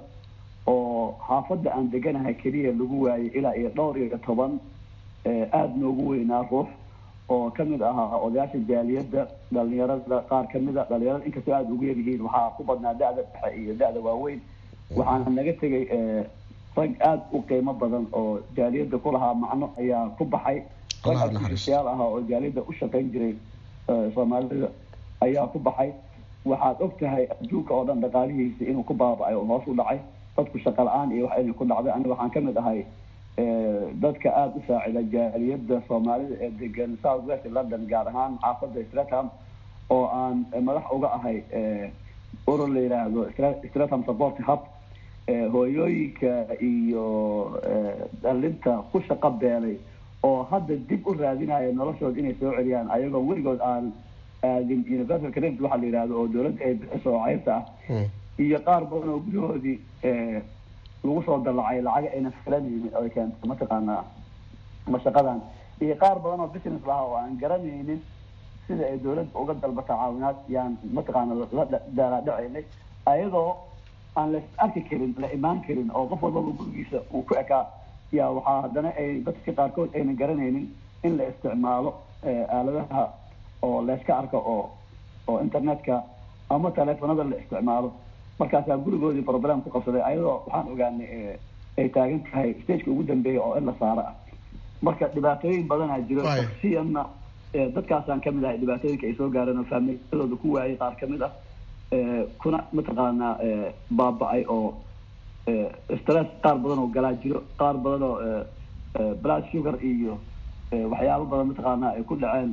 oo xaafadda aan deganahay keliya lagu waayay ilaa iyo dhowr iyo toban aada noogu weynaa ruux oo kamid ahaa odayaasha jaaliyadda dhalinyarada qaar kamid a dhalinyarada inkastoo aada ugu yaryihiin waxaa ku badnaa da-da dhexe iyo da-da waaweyn waxaana naga tegay rag aada u qiimo badan oo jaaliyadda ku lahaa macno ayaa ku baxay rag artificiyaal ahaa oo jaaliyadda u shaqayn jiray soomaalida ayaa ku baxay waxaad og tahay adduunka oo dhan dhaqaalihiisa inuu ku baaba-ay oo hoos u dhacay dadku shaqa la-aan iyo wax inay ku dhacday aniga waxaan kamid ahay dadka aada u saacida jaaliyadda soomaalida ee degan south west london gaar ahaan xaafadda stratham oo aan madax uga ahay urur la yidhaahdo stratham support hub hooyooyinka iyo dhalinta ku shaqo beelay oo hadda dib u raadinaya noloshooda inay soo celiyaan ayagoo weligood aan aadin universal credit waxaa la yidhahdo oo dawladda ay bixiso oo ceyrta ah iyo qaar badan oo gudahoodii lagu soo dallacay lacag ayna filanaynin oy keentay mataqaanaa mashaqadan iyo qaar badan oo business lahaa oo aan garanaynin sida ay dawladda uga dalbata caawinaad yaan mataqaana la daalaadhacaynay ayadoo aan la arki karin la imaan karin oo qof walbaba gurigiisa uu ku ekaa yaa waxaa haddana ay dadka qaarkood ayna garanaynin in la isticmaalo aaladaha oo layska arko oo oo internetka ama teleefonada la isticmaalo markaasaa gurigoodii problem ku qabsaday ayadoo waxaan ogaanay ay taagan tahay stageka ugu dambeeya oo in la saaro ah marka dhibaatooyin badanaa jiro shaksiyanna dadkaasaan kamid ahay dhibaatooyinka ay soo gaareen oo faamiladooda ku waayay qaar kamid ah kuna mataqaanaa baaba-ay oo stress qaar badan oo galaa jiro qaar badan oo blood sugar iyo waxyaabo badan mataqaanaa ay ku dhaceen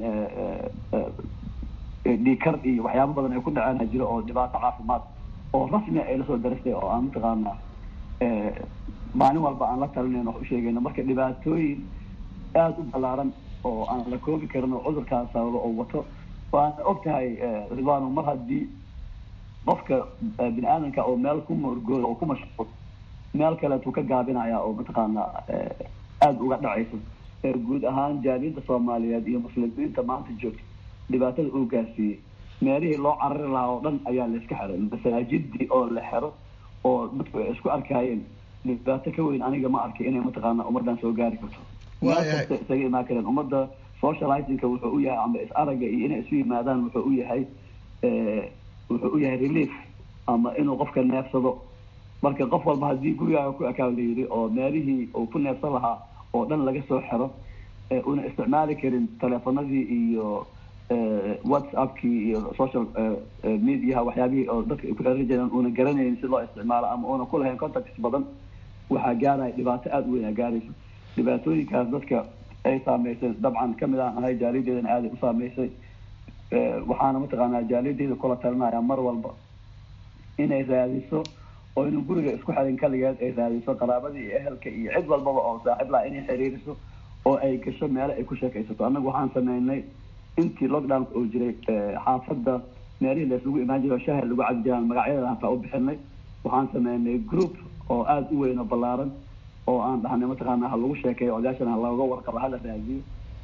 dhiikar iyo waxyaabo badan ay ku dhaceen jiro oo dhibaato caafimaad oo rasmi ay lasoo darastay oo aan mataqaanaa maalin walba aan la talinayn wax u sheegayno marka dhibaatooyin aada u ballaaran oo aan la koobi karin oo cudurkaas sababo oo wato waana og tahay ridwaano mar haddii qofka bini aadamka oo meel ku morgooda oo ku mashquul meel kaleetuu ka gaabinaya oo mataqaanaa aada uga dhacayso guud ahaan jaaliyadda soomaaliyeed iyo muslimiinta maanta joogta dhibaatada uu gaarsiiyey meelihii loo carari lahaa oo dhan ayaa la iska xiray masaajidii oo la xiro oo dadku ay isku arkaayeen dhibaato ka weyn aniga ma arkay inay mataqaana ummadan soo gaari karto meel kasta isaga imaan kareen ummadda socializingka wuxuu u yahay ama is aragga iyo inay isu yimaadaan wuxuu u yahay wuxuu u yahay relief ama inuu qofka neefsado marka qof walba haddii gurigaaga ku ekaa la yidhi oo meelihii uu ku neefsan lahaa oo dhan laga soo xiro una isticmaali karin teleefonadii iyo whatsappkii iyo social mediaha waxyaabihii oo dadka ay ku xeran jireen una garanaynin si loo isticmaalo ama una ku lahayn contacts badan waxaa gaaraya dhibaato aada u weyn aa gaarayso dhibaatooyinkaas dadka ay saameysay dabcan kamid aan ahay jaaliyadeedana aaday u saameysay waxaana mataqaanaa jaaliyadeeda kula talinaya mar walba inay raadiso oo inuu guriga isku xirin kaligeed ay raadiso qaraabadii iyo ehelka iyo cid walbaba oo saaxiib laha inay xiriiriso oo ay gasho meelo ay ku sheekaysato annagu waxaan sameynay intii lockdownka oo jiray xaafadda meelihii laysugu imaan jiro shahar lagu cabi jiraan magacyadeeda hataa u bixinay waxaan sameynay group oo aada u weyn oo ballaaran oo aan dhahnay mataqaana ha lagu sheekeeyo odayaashana ha looga warqabo hala raadiyo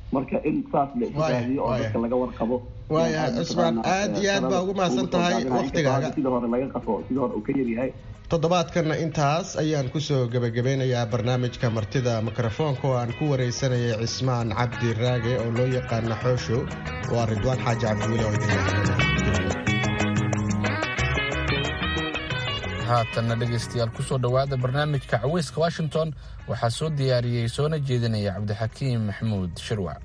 marka in saas la isu raadiyo oo dadka laga warqabo waaya cusmaan aad iyo aad baa ugu mahadsan tahay waktigaaga sida hore laga qafo sida hore uu ka yaryahay toddobaadkanna intaas ayaan kusoo gebagabeynayaa barnaamijka martida mikrofoonka oo aan ku wareysanayay cismaan cabdi raage oo loo yaqaano xooshow waa ridwaan xaaji cabdiweli oo idin haatanna dhegaystayaal kusoo dhowaada barnaamijka caweyska washington waxaa soo diyaariyey soona jeedinaya cabdixakiim maxamuud shirwac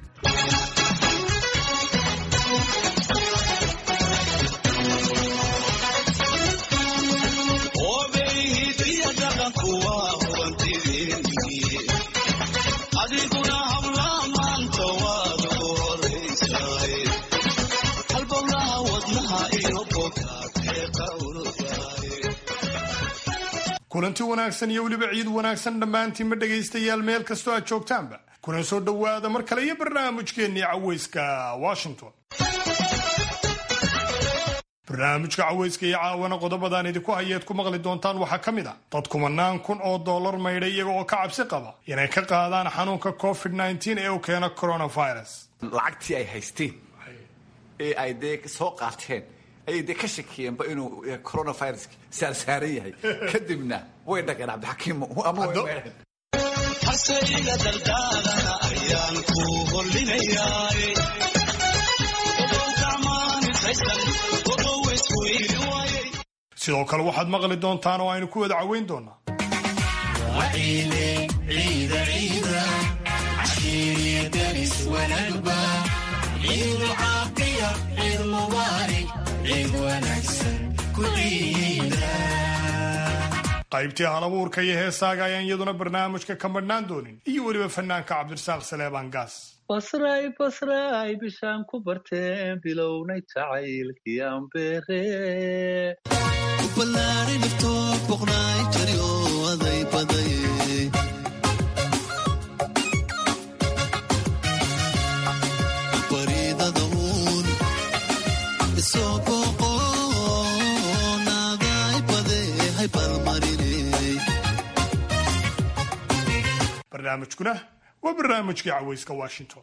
kulanti wanaagsan iyo weliba ciid wanaagsan dhammaantiinma dhegaystayaal meel kastoo aad joogtaanba kuna soo dhowaada mar kale iyo barnaamijkeennii caweyska washington barnaamijka caweyska iyo caawana qodobadaan idinku hayeed ku maqli doontaan waxaa ka mid ah dad kumanaan kun oo dollar maydhay iyaga oo ka cabsi qaba inay ka qaadaan xanuunka covid ee uu keeno coronavirus lacagtii ay haysteen ee ay dee soo qaateen ayay dee ka shakiyeenba inuu coronavirus saarsaaran yahay kadibna way dhageen cabdixakiim ama way meedheen hasayga dardaalana ayaan ku hollinayaa sidoo kale waxaad maqli doontaan oo aynu ku wada caweyn doonaa qaybtii halabuurka iyo heesaaga ayaan iyaduna barnaamijka ka madhnaan doonin iyo weliba fanaanka cabdirasaaq saleebaan gaas basray basray bishaan ku barteen bilownay jacaylkii ambere barnaamijkuna waa barnaamijkii caweyska washington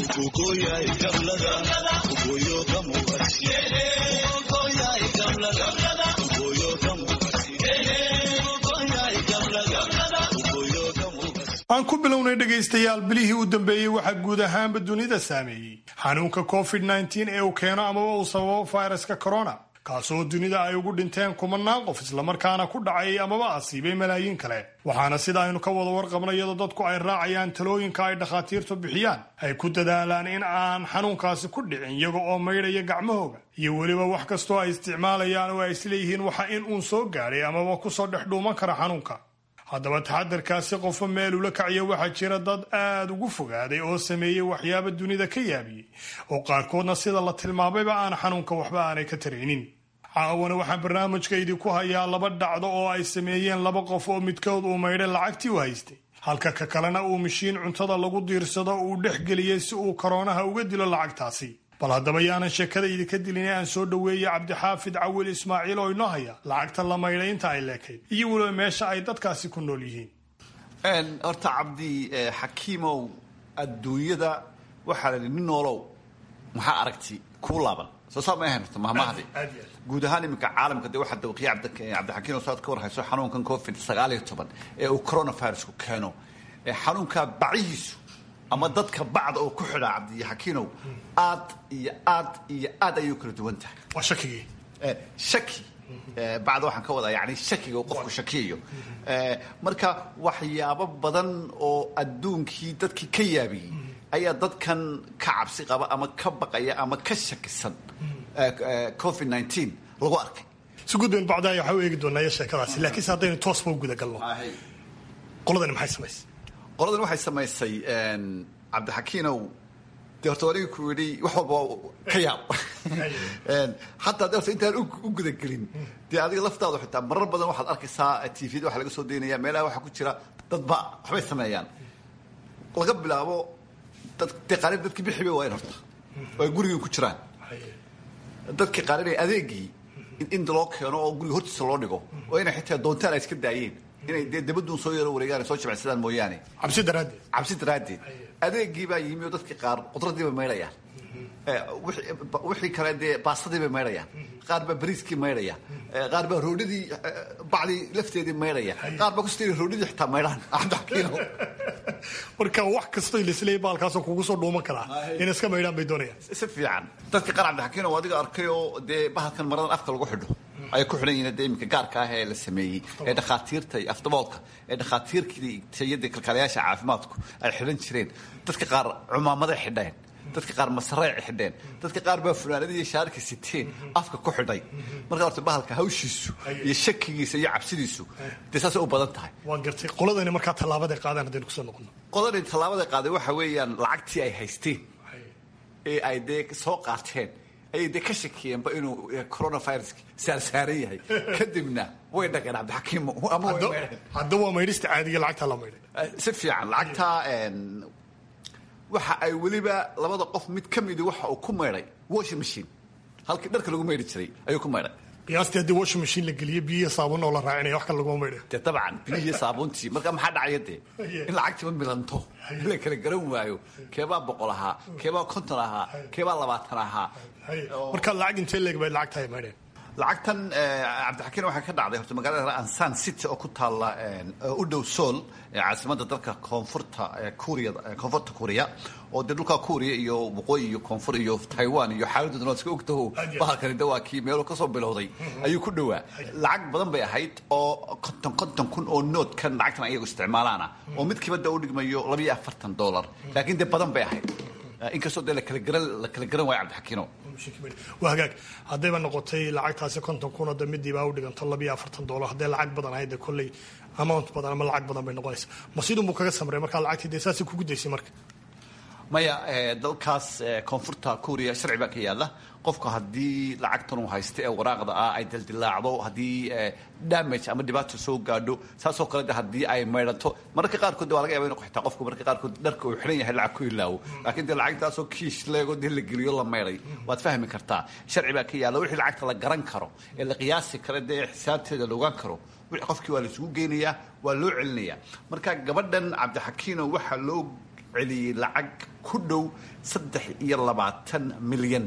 aan ku bilownay dhegaystayaal bilihii u dambeeyey waxaa guud ahaanba dunida saameeyey xanuunka covid ee uu keeno amaba uu sababo fayraska corona kaasoo dunida ay ugu dhinteen kumanaan qof islamarkaana ku dhacay amaba asiibay malaayiin kale waxaana sida aynu ka wada warqabna iyadoo dadku ay raacayaan talooyinka ay dhakhaatiirtu bixiyaan ay ku dadaalaan in aan xanuunkaasi ku dhicin iyaga oo maydhaya gacmahooga iyo weliba wax kastoo ay isticmaalayaan oo ay isleeyihiin waxa in uun soo gaadhay amaba kusoo dhex dhuuman kara xanuunka haddaba taxadarkaasi qofo meel ula kaciya waxaa jira dad aad ugu fogaaday oo sameeyey waxyaaba dunida ka yaabiyey oo qaarkoodna sida la tilmaamayba aan xanuunka waxba aanay ka taraynin caawana waxaan barnaamijka idinku hayaa laba dhacdo oo ay sameeyeen laba qof oo midkood uu maydhay lacagtii u haystay halka ka kalena uu mashiin cuntada lagu diirsado uu dhex geliyey si uu koroonaha uga dilo lacagtaasi bal haddaba yaanan sheekada idinka dilin ee aan soo dhoweeyey cabdixaafid cawil ismaaciil oo inoo haya lacagta la maydhay inta ay leekayd iyo weliba meesha ay dadkaasi ku nool yihiin horta cabdi xakiimow adduunyada waxaa la nin noolow maxaa aragti kuu laaban soo saa ma ahayn horta mahmahdi guud ahaan iminka caalamka dee waxaa dawqiya cabdixakiim oo saad ka warhayso xanuunkan covid sagaal iyo toban ee uu coronavirusku keeno xanuunkaa bacihiisu ama dadka bacda oo ku xidhaa cabdixakiinow aad iyo aad iyo aad ayay u kala duwan tahay waa shakigii shaki bacda waxaan ka wadaa yani shakiga uu qofku shakiyayo marka waxyaabo badan oo adduunkii dadkii ka yaabiyey ayaa dadkan ka cabsi qaba ama ka baqaya ama ka shakisan covid nteen lagu arkay si gudban bacdaaya waxaa u eegi doonaa iyo sheekadaasi laakiinse haddaynu toosba u guda galno qoladani maxay samaysay qoladan waxay samaysay cabdixakiinow dee horta aniga ku yidhi wax walba ka yaab xataa de horta intaan u gudagelin dee adiga laftaadu xitaa marar badan waxaad arkaysaa tvda waxa laga soo daynaya meelaha waxaa ku jira dadba waxbay sameeyaan laga bilaabo dee qaarin dadkii bixi bay waayan horta oo ay gurigii ku jiraan dadkii qaarinaya adeegii in loo keeno oo guriga hortiisa loo dhigo oo inay xitaa doontaan ay iska daayeen inay dee dabaduun soo yaro wareegaan soo jabacsadaan mooyaane cabsi daraaddeed cabsi daraaddeed adeegii baa yimi oo dadkii qaar qudraddii bay maydhayaan wixii kale dee baastadii bay maydhayaan qaar baa bariiskii maydhaya qaar baa roodhidii bacdii lafteedii maydhaya qaar baa kusti roodhidii xitaa maydhaan cabdixakiino marka wax kastoo lisleeyay baalkaasoo kugu soo dhuuman karaa in iska maydhaan bay doonayaan si fiican dadka qaar cabdixakiino waa adiga arkay oo dee bahalkan maradan afka lagu xidho ay ku xidhan yihiin dee iminka gaarka ah ee la sameeyey ee dhakhaatiirta iyo afdaboolka ee dhakhaatiirkii tayada kalkaalayaasha caafimaadku ay xidhan jireen dadka qaar cumaamaday xidheen dadka qaar masareec xidheen dadka qaar baa funaanadii shaarka siteen afka ku xidhay marka horta bahalka hawshiisu iyo shakigiisa iyo cabsidiisu dee saasay u badan tahay waan gartay qoladani markaa tallaabaday qaadaan haddaynu kusoo noqono qoladani tallaabada qaaday waxa weeyaan lacagtii ay haysteen ee ay dee soo qaateen ayay dee ka shakiyeenba inuu coronaviruski saarsaaran yahay kadibna way dhageen cabdixakiim ama way maydheen hadda waa maydhista caadiga lacagtaa la maydhay si fiican lacagtaa waxa ay weliba labada qof mid ka midi waxa uu ku maydhay washing machine halkii dharka lagu maydhi jiray ayuu ku maydhay qiyaastii haddii washing machine la geliyo biyo saabuun oo la raacinaya wax kale laguma maydhayo dee dabcan biyihii saabuuntii marka maxaa dhacaya dee in lacagtiiba milanto la kala garan waayo keebaa boqol ahaa keebaa konton ahaa keebaa labaatan ahaa marka lacag intee leeg bay lacagta ay maydheen lacagtan cabdixakiin waxay ka dhacday horta magaalada ansan city oo ku taalla u dhow sool caasimadda dalka koonfurta kuuriya koonfurta kuuriya oo dee dhulka kuuriya iyo waqooyi iyo koonfur iyo taiwan iyo xaaladooda waa iska ogtaho bahalkani de waa kii meelo kasoo bilowday ayuu ku dhowaa lacag badan bay ahayd oo konton konton kun oo noodkan lacagtan ayagu isticmaalaana oo midkiiba de u dhigmayo labayo afartan dollar laakiin dee badan bay ahayd inkastoo dee lakala garan la kala garan waayo cabdixakiino waa hagaag haddayba noqotay lacagtaasi konton kun oo de midiibaa u dhiganto labiyo afartan dollar hadday lacag badan ahayd de kolley amount badan ama lacag badan bay noqonaysa ma sidunbuu kaga samray markaa lacagtii dee saasay kugu daysay marka maya dalkaas koonfurta kuuriya sharci baa ka yaalla qofku haddii lacagtan uu haysta ee waraaqda ah ay dildilaacdo haddii damage ama dhibaata soo gaadho saasoo kale de haddii ay maydhanto mararka qaarkood de waa laga yaba inu xitaa qofku mararka qaarkood dharka uu xidhan yahay lacag ku ilaawo laakiin dee lacagtaasoo kiish leego dee la geliyo la maydhay waad fahmi kartaa sharci baa ka yaalla wixii lacagta la garan karo ee la qiyaasi karo dee xisaabteeda la ogaan karo wixii qofkii waa la isugu geynayaa waa loo celinayaa marka gabadhan cabdixakiino waxaa loo celiyey lacag ku dhow saddex iyo labaatan milyan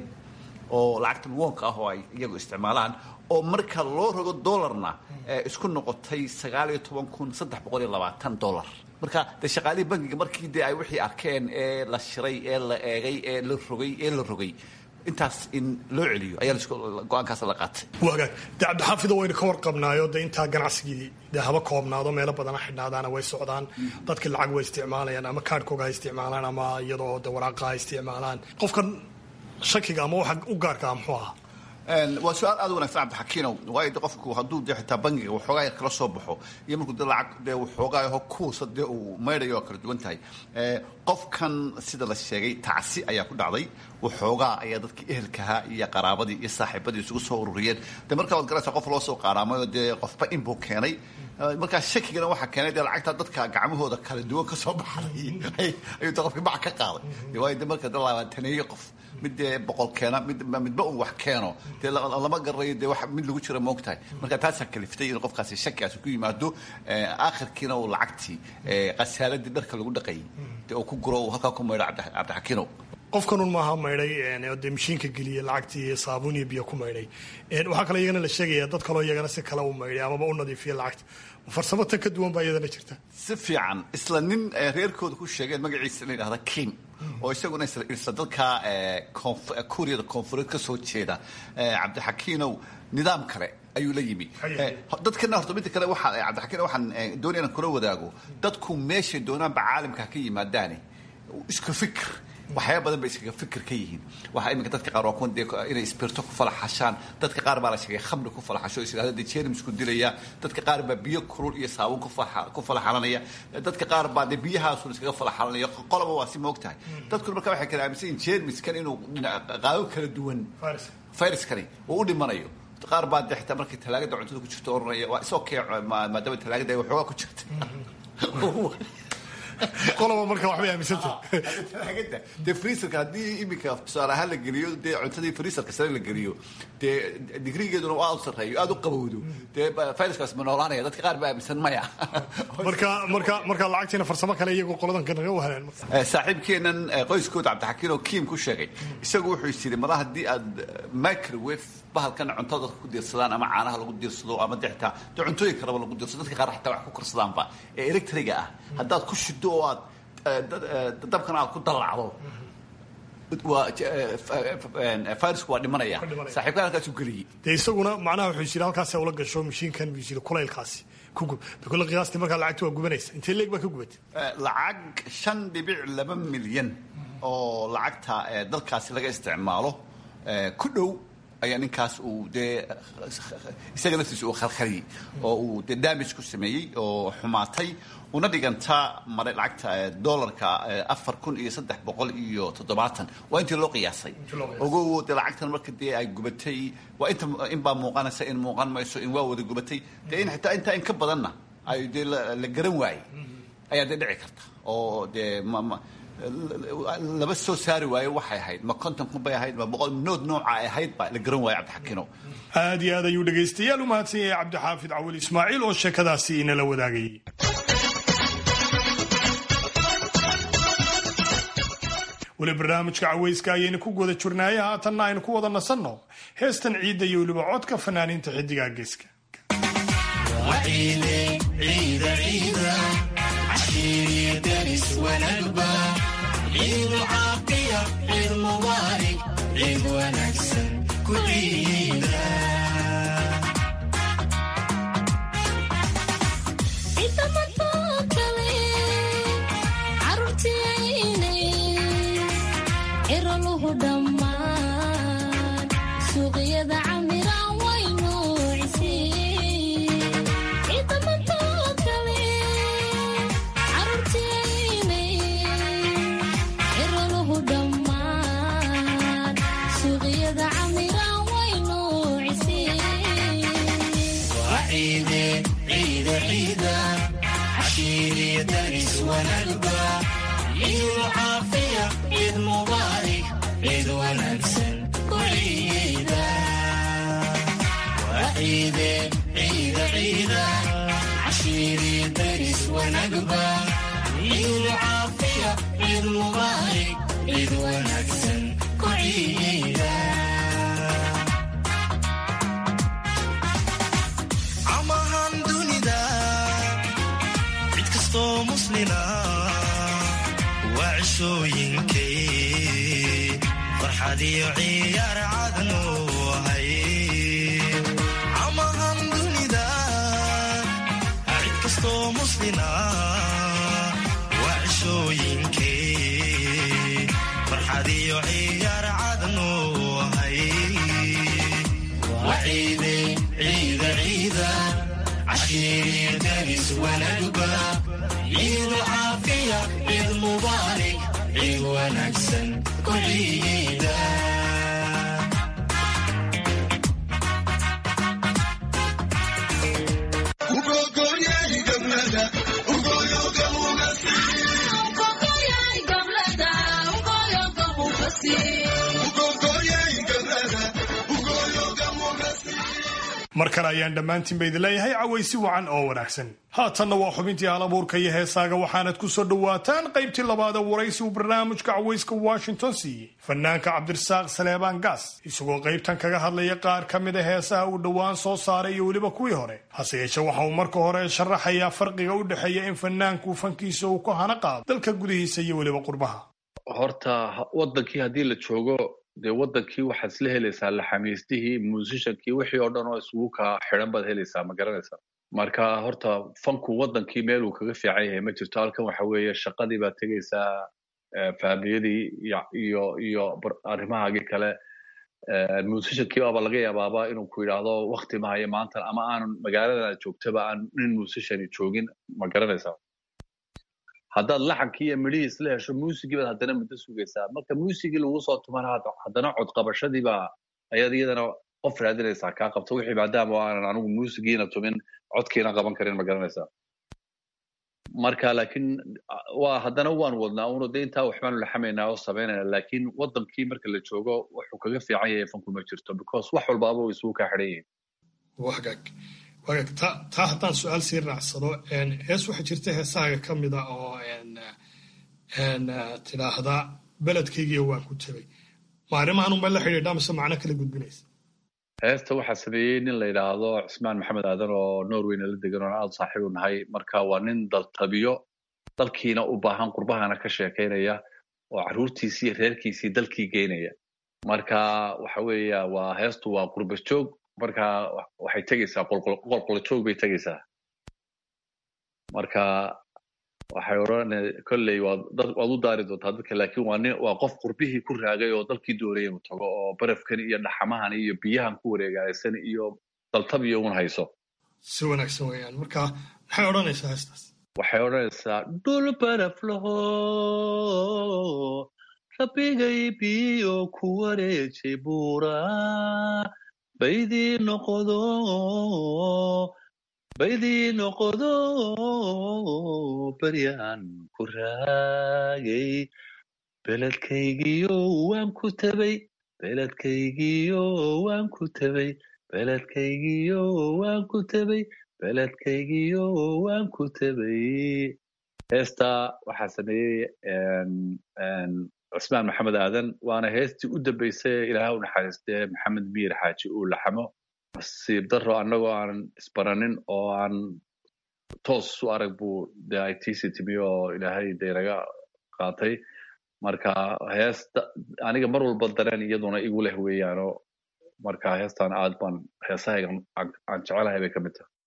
oo lacagtan woonka ah oo ay iyagu isticmaalaan oo marka loo rogo dollarna isku noqotay sagaal iyo toban kun saddex boqol iyo labaatan dollar marka dee shaqaalihii bankiga markii dee ay wixii arkeen ee la shiray ee la eegay ee la rogay ee la rogay intaas in loo celiyo ayaa go-aankaas la qaatay waa hagaag dee cabdixaafido waynu ka warqabnaayo dee intaa ganacsigii dee haba koobnaado meelo badana xidhnaadaana way socdaan dadkii lacag way isticmaalayaan ama kaadhkooga ha isticmaalaan ama iyadoo de waraaqa ha isticmaalaan qofkan shakiga ama waxa u gaarka ah muxuu ahaa waa su-aal aad u wanagsan cabdixakiinow waayo de qofku hadduu dee xitaa bangiga waxoogaa yar kala soo baxo iyo markuu de lacag dee waxoogaa yaho kuusa dee uu maydhayo waa kala duwan tahay qofkan sida la sheegay tacsi ayaa ku dhacday waxoogaa ayaa dadkii ehelkahaa iyo qaraabadii iyo saaxiibadii isugu soo ururiyeen de markaa waad garanaysaa qof loo soo qaaraamayo dee qofba inbuu keenay markaa shakigana waxaa keenay dee lacagta dadka gacmahooda kala duwan ka soo baxday ayuu de qofkii bac ka qaaday waayo de marka de labaataneeye qof mid dee boqol keena mid midba un wax keeno dee lama garanayo dee wax mid lagu jira moog tahay marka taasaa kaliftay in qofkaasi shakigaasi ku yimaado aakhirkiina uu lacagtii khasaaladii dharka lagu dhaqayay dee uu ku guro uu halkaa ku maydho cabdixakiinow qofkanun maaha maydhay dee mashiinka geliyey lacagtii saabuun iyo biyo ku maydhay waxaa kaloo iyagana la sheegaya dad kaloo iyagana si kale u maydhay amaba u nadiifiya lacagta farsamo tan ka duwan baa iyadana jirta si fiican isla nin reerkooda ku sheegeen magaciisa la yidhahda kim oo isaguna isla dalka kuuriyada koonfureed ka soo jeeda cabdixakiinow nidaam kale ayuu la yimi dadkana horta midda kale waxaa cabdixakiin waxaan doonaya inaan kula wadaago dadku meeshay doonaanba caalamka ka yimaadaane isku fikr waxyaaba badan bay iskaga fikir ka yihiin waxaa iminka dadka qaar waa kuwan dee inay isbirto ku falaxashaan dadka qaar baa la sheegay khamri ku falaxasho is yidhahda dee jeermisku dilaya dadka qaar baa biyo kulul iyo saabuun ku falaxalanaya dadka qaar baa dee biyahaasun iskaga falaxalanaya qoloba waa si moog tahay dadkuna marka waxay kala aaminsan yihin jeermiskan inuu qaabo kala duwan viruskani uu u dhimanayo qaar baa dee xitaa markay talaagada cuntada ku jirto oranaya waa isoo kee maadaama talaagada ay waxoogaa ku jirta qoloba marka waxbay aaminsantay dee freezerka haddii iminka tusaale ahaan la geliyo dee cuntadii freezerka sare la geliyo dee digrigeeduna aad u sarreeyo aad u qabowdo dee viruskaas ma noolaanaya dadka qaar baa aaminsan maya marka marka marka lacagtiina farsamo kale iyagoo qoladan naga wahanaan saaxiibkeenan qoyskooda cabdixakiin oo kiim ku sheegay isagu wuxuu is yidhi mara haddii aad microwave bahalkan cuntada dadka ku diirsadaan ama caanaha lagu diirsado ama dextaa dee cuntooyin kaleba lagu diirsado dadka qaar xataa wax ku karsadaanba ee electriga ah haddaad ku shido oo aad dabkana aad ku dallacdo waa virusku waa dhimanaya saaxiibkaan halkaasuu geliyey dee isaguna macnaha wuxuu yidhi halkaas ula gasho mashiinkan buu yidhi kulaylkaasi ku gub bikule qiyaastii markaa lacagta waa gubanaysa intee leeg baa ka gubatay lacag shan dhibic laba milyan oo lacagta dalkaasi laga isticmaalo ku dhow ayaa ninkaas uu dee isaga laftiisa uu khalkhaliyey oo uu dee damage ku sameeyey oo xumaatay una dhiganta mare lacagta dollarka afar kun iyo saddex boqol iyo toddobaatan waa intii loo qiyaasay ogow dee lacagtan marka dee ay gubatay waa inta in baa muuqanaysa in muuqan mayso in waa wada gubatay dee in xitaa intaa in ka badanna ay dee la garan waayey ayaa dee dhici karta oo dee ma laba soo saari waayo waxay ahayd ma konton kun bay ahayd ma boqol nood nooca ay ahayd ba la garan waayo cabdixakiino aad iyo aad ayuu dhegaystayaal u mahadsan yahay cabdixaafid cawil ismaaciil oo sheekadaasi inala wadaagayay weli barnaamijka cawayska ayaynu ku guda jirnaaye haatanna aynu ku wada nasanno heestan ciidda iyo weliba codka fanaaniinta xiddigaa geeska mar kale ayaan dhammaantiinba idin leeyahay cawaysi wacan oo wanaagsan haatanna waa xubintii halabuurka iyo heesaaga waxaanad ku soo dhowaataan qaybtii labaada waraysi uu barnaamijka cawayska washington siiyey fanaanka cabdirasaaq saleebaan gaas isagoo qaybtan kaga hadlaya qaar ka mida heesaha uu dhowaan soo saaray iyo weliba kuwii hore hase yeeshe waxa uu marka hore sharaxayaa farqiga u dhexeeya in fanaanku fankiisa uu ku hana qaado dalka gudihiisa iyo weliba qurbaha horta wadankii haddii la joogo dee wadankii waxaad isla helaysaa laxamiistihii muusishankii wixii oo dhan oo isugu kaa xidhan baad helaysaa ma garanaysaa marka horta fanku wadankii meeluu kaga fiican yahay ma jirto halkan waxa weeye shaqadii baad tegaysaa faamiyadii iyo iyo arrimahaagii kale muusishankii baaba laga yaabaaba inuu ku yidhaahdo wakti mahayo maantan ama aanan magaalada joogtaba aan nin muusishani joogin ma garanaysaa haddaad laxankii iyo midhihii isla hesho muusigii baad haddana muddo sugaysaa marka muusigii lagu soo tumana haddana codqabashadiiba ayaad iyadana qof raadinaysaa kaa qabto wixii maadaama aanan anigu muusigiina tumin codkiina qaban karin ma garanaysaa marka laakiin waa haddana waan wadnaa uno de intaa waxbaanu laxamaynaa oo samaynayna laakiin wadankii marka la joogo wuxuu kaga fiican yahay fanku ma jirto because wax walbaaba way isugu kaa xidhan yihiin wagaag wagaag ta taa haddaan su-aal sii raacsado hees waxaa jirta heesahaaga ka mida oo tidhaahda beledkaygiiyo waan ku tegay maarimahan unba la xidhiidha mise macno kala gudbinaysa heesta waxaa sameeyey nin la yidhaahdo cismaan maxamed aadan oo norwayna la degan oon aada saaxiib u nahay marka waa nin daltabiyo dalkiina u baahan qurbahana ka sheekaynaya oo carruurtiisii reerkiisii dalkii geynaya marka waxa weeya waa heestu waa qurba joog marka waxay tegaysaa qolqolo joog bay tegaysaa marka waxay odhan kolley waad u daari doontaa dadka laakiin waa nin waa qof qurbihii ku raagay oo dalkii doonaya inuu tago oo barafkan iyo dhaxamahan iyo biyahan ku wareegaysan iyo daltabiyo un hayso si wanaagsan weeyaan marka maxay odhanaysaa heestaas waxay odhanaysaa dhul baraf laho rabbigay biyo ku wareejay buura baydii noqodo baydii noqodo baryaan ku raagay beledkaygiyo waan ku tabay beledkaygiyo waan ku tabay beledkaygiyo waan ku tabay beledkaygiyo waan ku tabay heesta waxaa sameeyey cusmaan maxamed aadan waana heestii u dambeysay ilaaha u naxariistee maxamed miir xaaji uu laxamo nasiib daro annagoo aan isbaranin oo aan toos u arag buu de ay tiisi timi oo ilaahay de naga qaatay marka heesta aniga mar walba dareen iyaduna igu leh weeyaano marka heestan aad baan heesahayga aan jecelahay bay ka mid tahay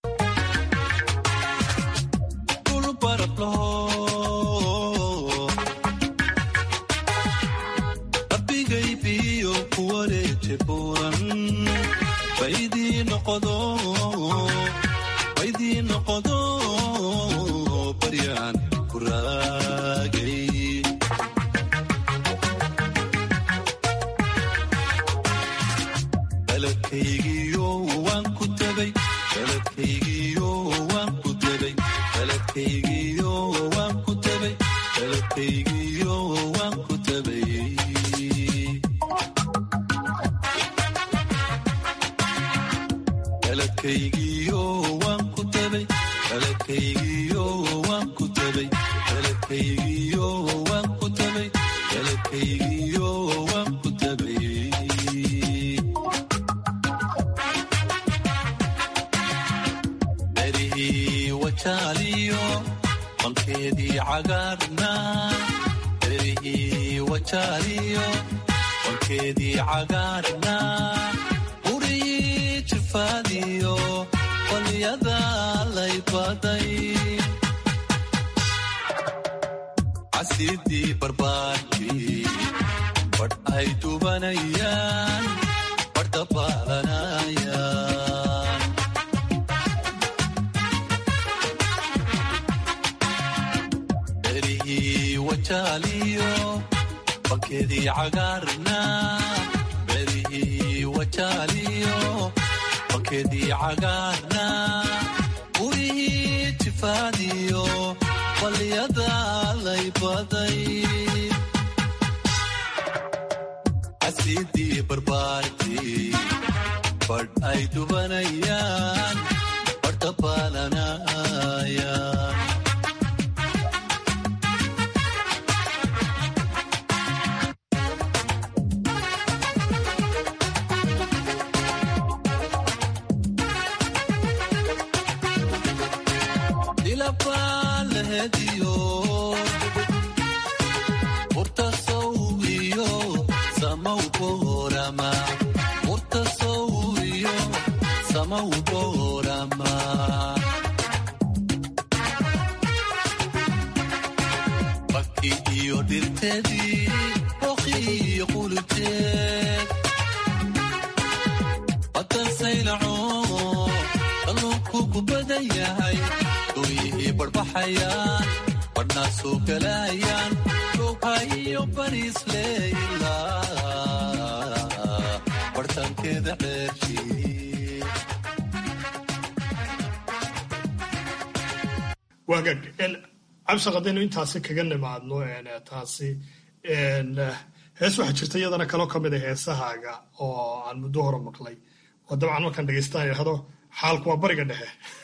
cabsi haddaynu intaasi kaga nimaadno taasi hees waxaa jirta iyadana kaloo ka mid a heesahaaga oo aan muddo hore maqlay oo dabcan markaan dhegeystaan idhahdo xaalku waa bariga dhexe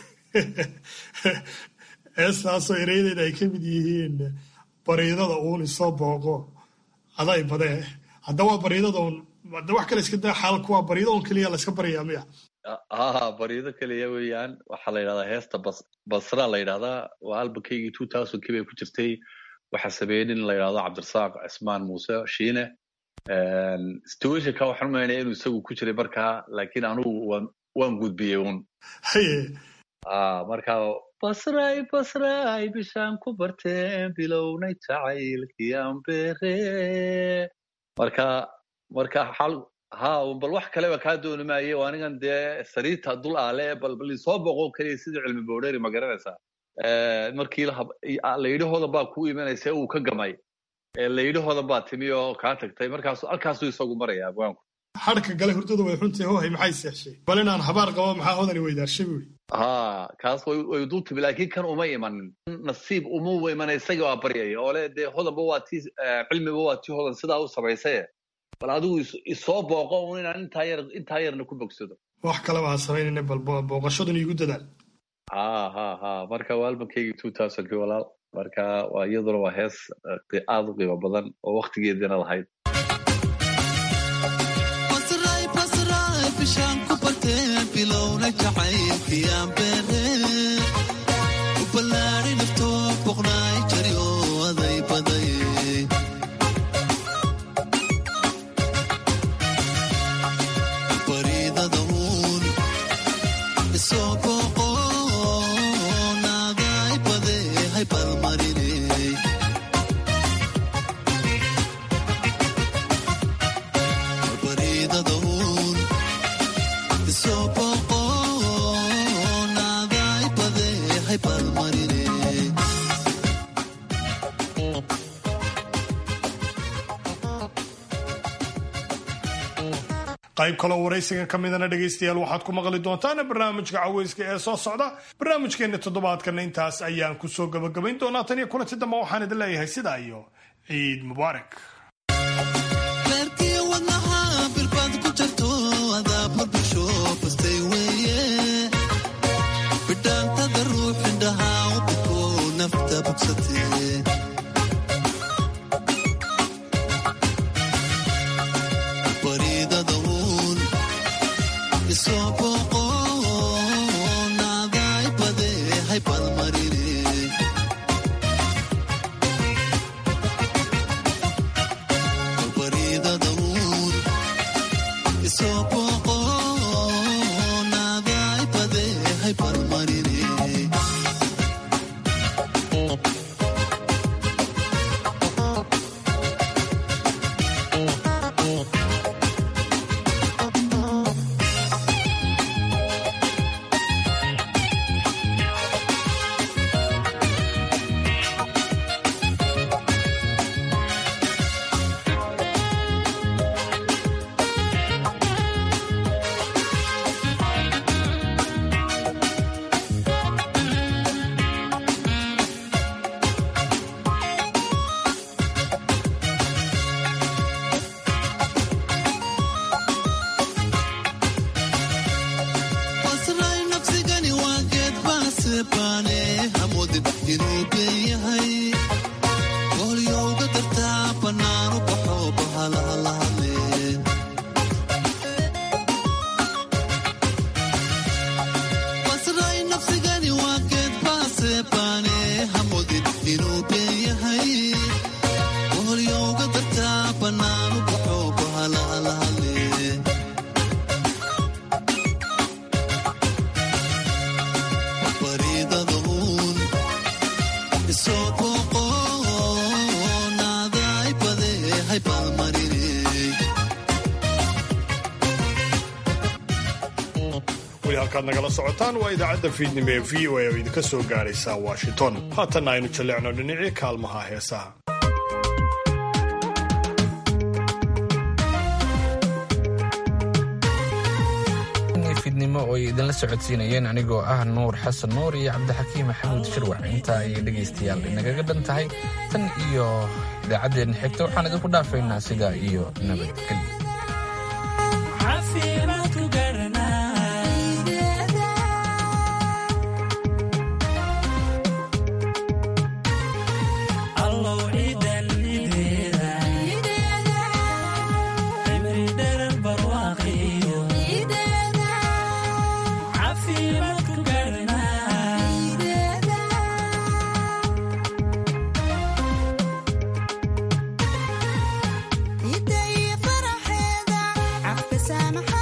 heestaasoo ereyadeeda ay ka mid yihiin bariidada uun isoo booqo aday badee hadda waa bariidada uun de wax kale iska daa xaalku waa bariida uun keliya la iska baryaa miya ha bariido keliya weeyaan waxaa la yidhahdaa heesta bas basra la yidhahdaa waa albankaygii two thousandkii bay ku jirtay waxaa sameeyey nin la yidhahdo cabdirasaaq cismaan muuse shiine situationka waxaan umaynaya inuu isagu ku jiray markaa laakiin anugu waan waan gudbiyey un marka basray basray bishaan ku barteen bilownay jacaylkii aan beere marka marka xal ha bal wax kaleba kaa dooni maaye oo anigan dee sariirta dul aale bal bal isoo boqo keliya sidii cilmi boodheri ma garanaysaa markii layidhahoodan baa kuu imanaysa uu ka gamay layidhahoodan baa timi oo kaa tagtay markaasu halkaasuu isagu maraya abwaanku xadhka gale hurdada way runtii hohay maxay seexshay bal inaan habaar qabo maxaa hodani weydaarshay buuri ha kaas way dul timi laakiin kan uma imanin nasiib uma imana isaga waa baryaya oo le dee hodanba waa tii cilmiba waa tii hodan sidaa u samaysaye bal adigu isoo booqo un inaan intaa yar intaa yarna ku bogsado wax kaleba ha samaynayna bal booqashadan iigu dadaal ha ha ha marka waa albankaygii two thousandkii walaal marka waa iyaduna waa hees aad u qiimo badan oo waktigeedina lahayd bishaan ku bartee bilowna jacaylkiyaan beere u ballaari naftoo boqnaay jari oo aday baday bariidada uun isoo booqo naaday bade hay balmarine bariidada uun isoo booqo naaday bade hay balmarine qayb kaloo waraysigan ka midana dhegaystayaal waxaad ku maqli doontaan barnaamijka caweyska ee soo socda barnaamijkeenna toddobaadkana intaas ayaan ku soo gabagabayn doonaa tan iyo kulanti dambe waxaan idin leeyahay sidaa iyo ciid mubaarak reerkii wadnaha birbaad ku jarto adaa burbusho bastay weeye bidhaantada ruux indhaha u buko nafta bogsatee bariidada uun isoo booqo naaday bade hay balmarine bariidada uun isoo booqo naaday bade hay balmarine wasray nafsigani waa geed baase baane hamoodin inuu been yahay goolyowga dartaa bannaanu baxo bahalaha la hadleen wasray nafsigani waa geed baase baane hamoodin inuu been yahay goolyowga dartaa bannaanu baxo bahalaha la hadleen bariidada uun isoo booqo naaday bade hay balmarine weli halkaad nagala socotaan waa idaacadda fiidnimo ee v o a oo idinka soo gaadhaysa washington haatanna aynu jalleecno dhinacii kaalmaha heesaha fiidnimo fiidnimo oo ay idinla socodsiinayeen anigoo ah nuur xasan nuur iyo cabdixakiim maxamuud shirwax intaa ayay dhegaystayaal inagaga dhan tahay tan iyo idaacaddeenna xigta waxaan idinku dhaafaynaa sidaa iyo nabadgelyo فرحيدا عفك سامح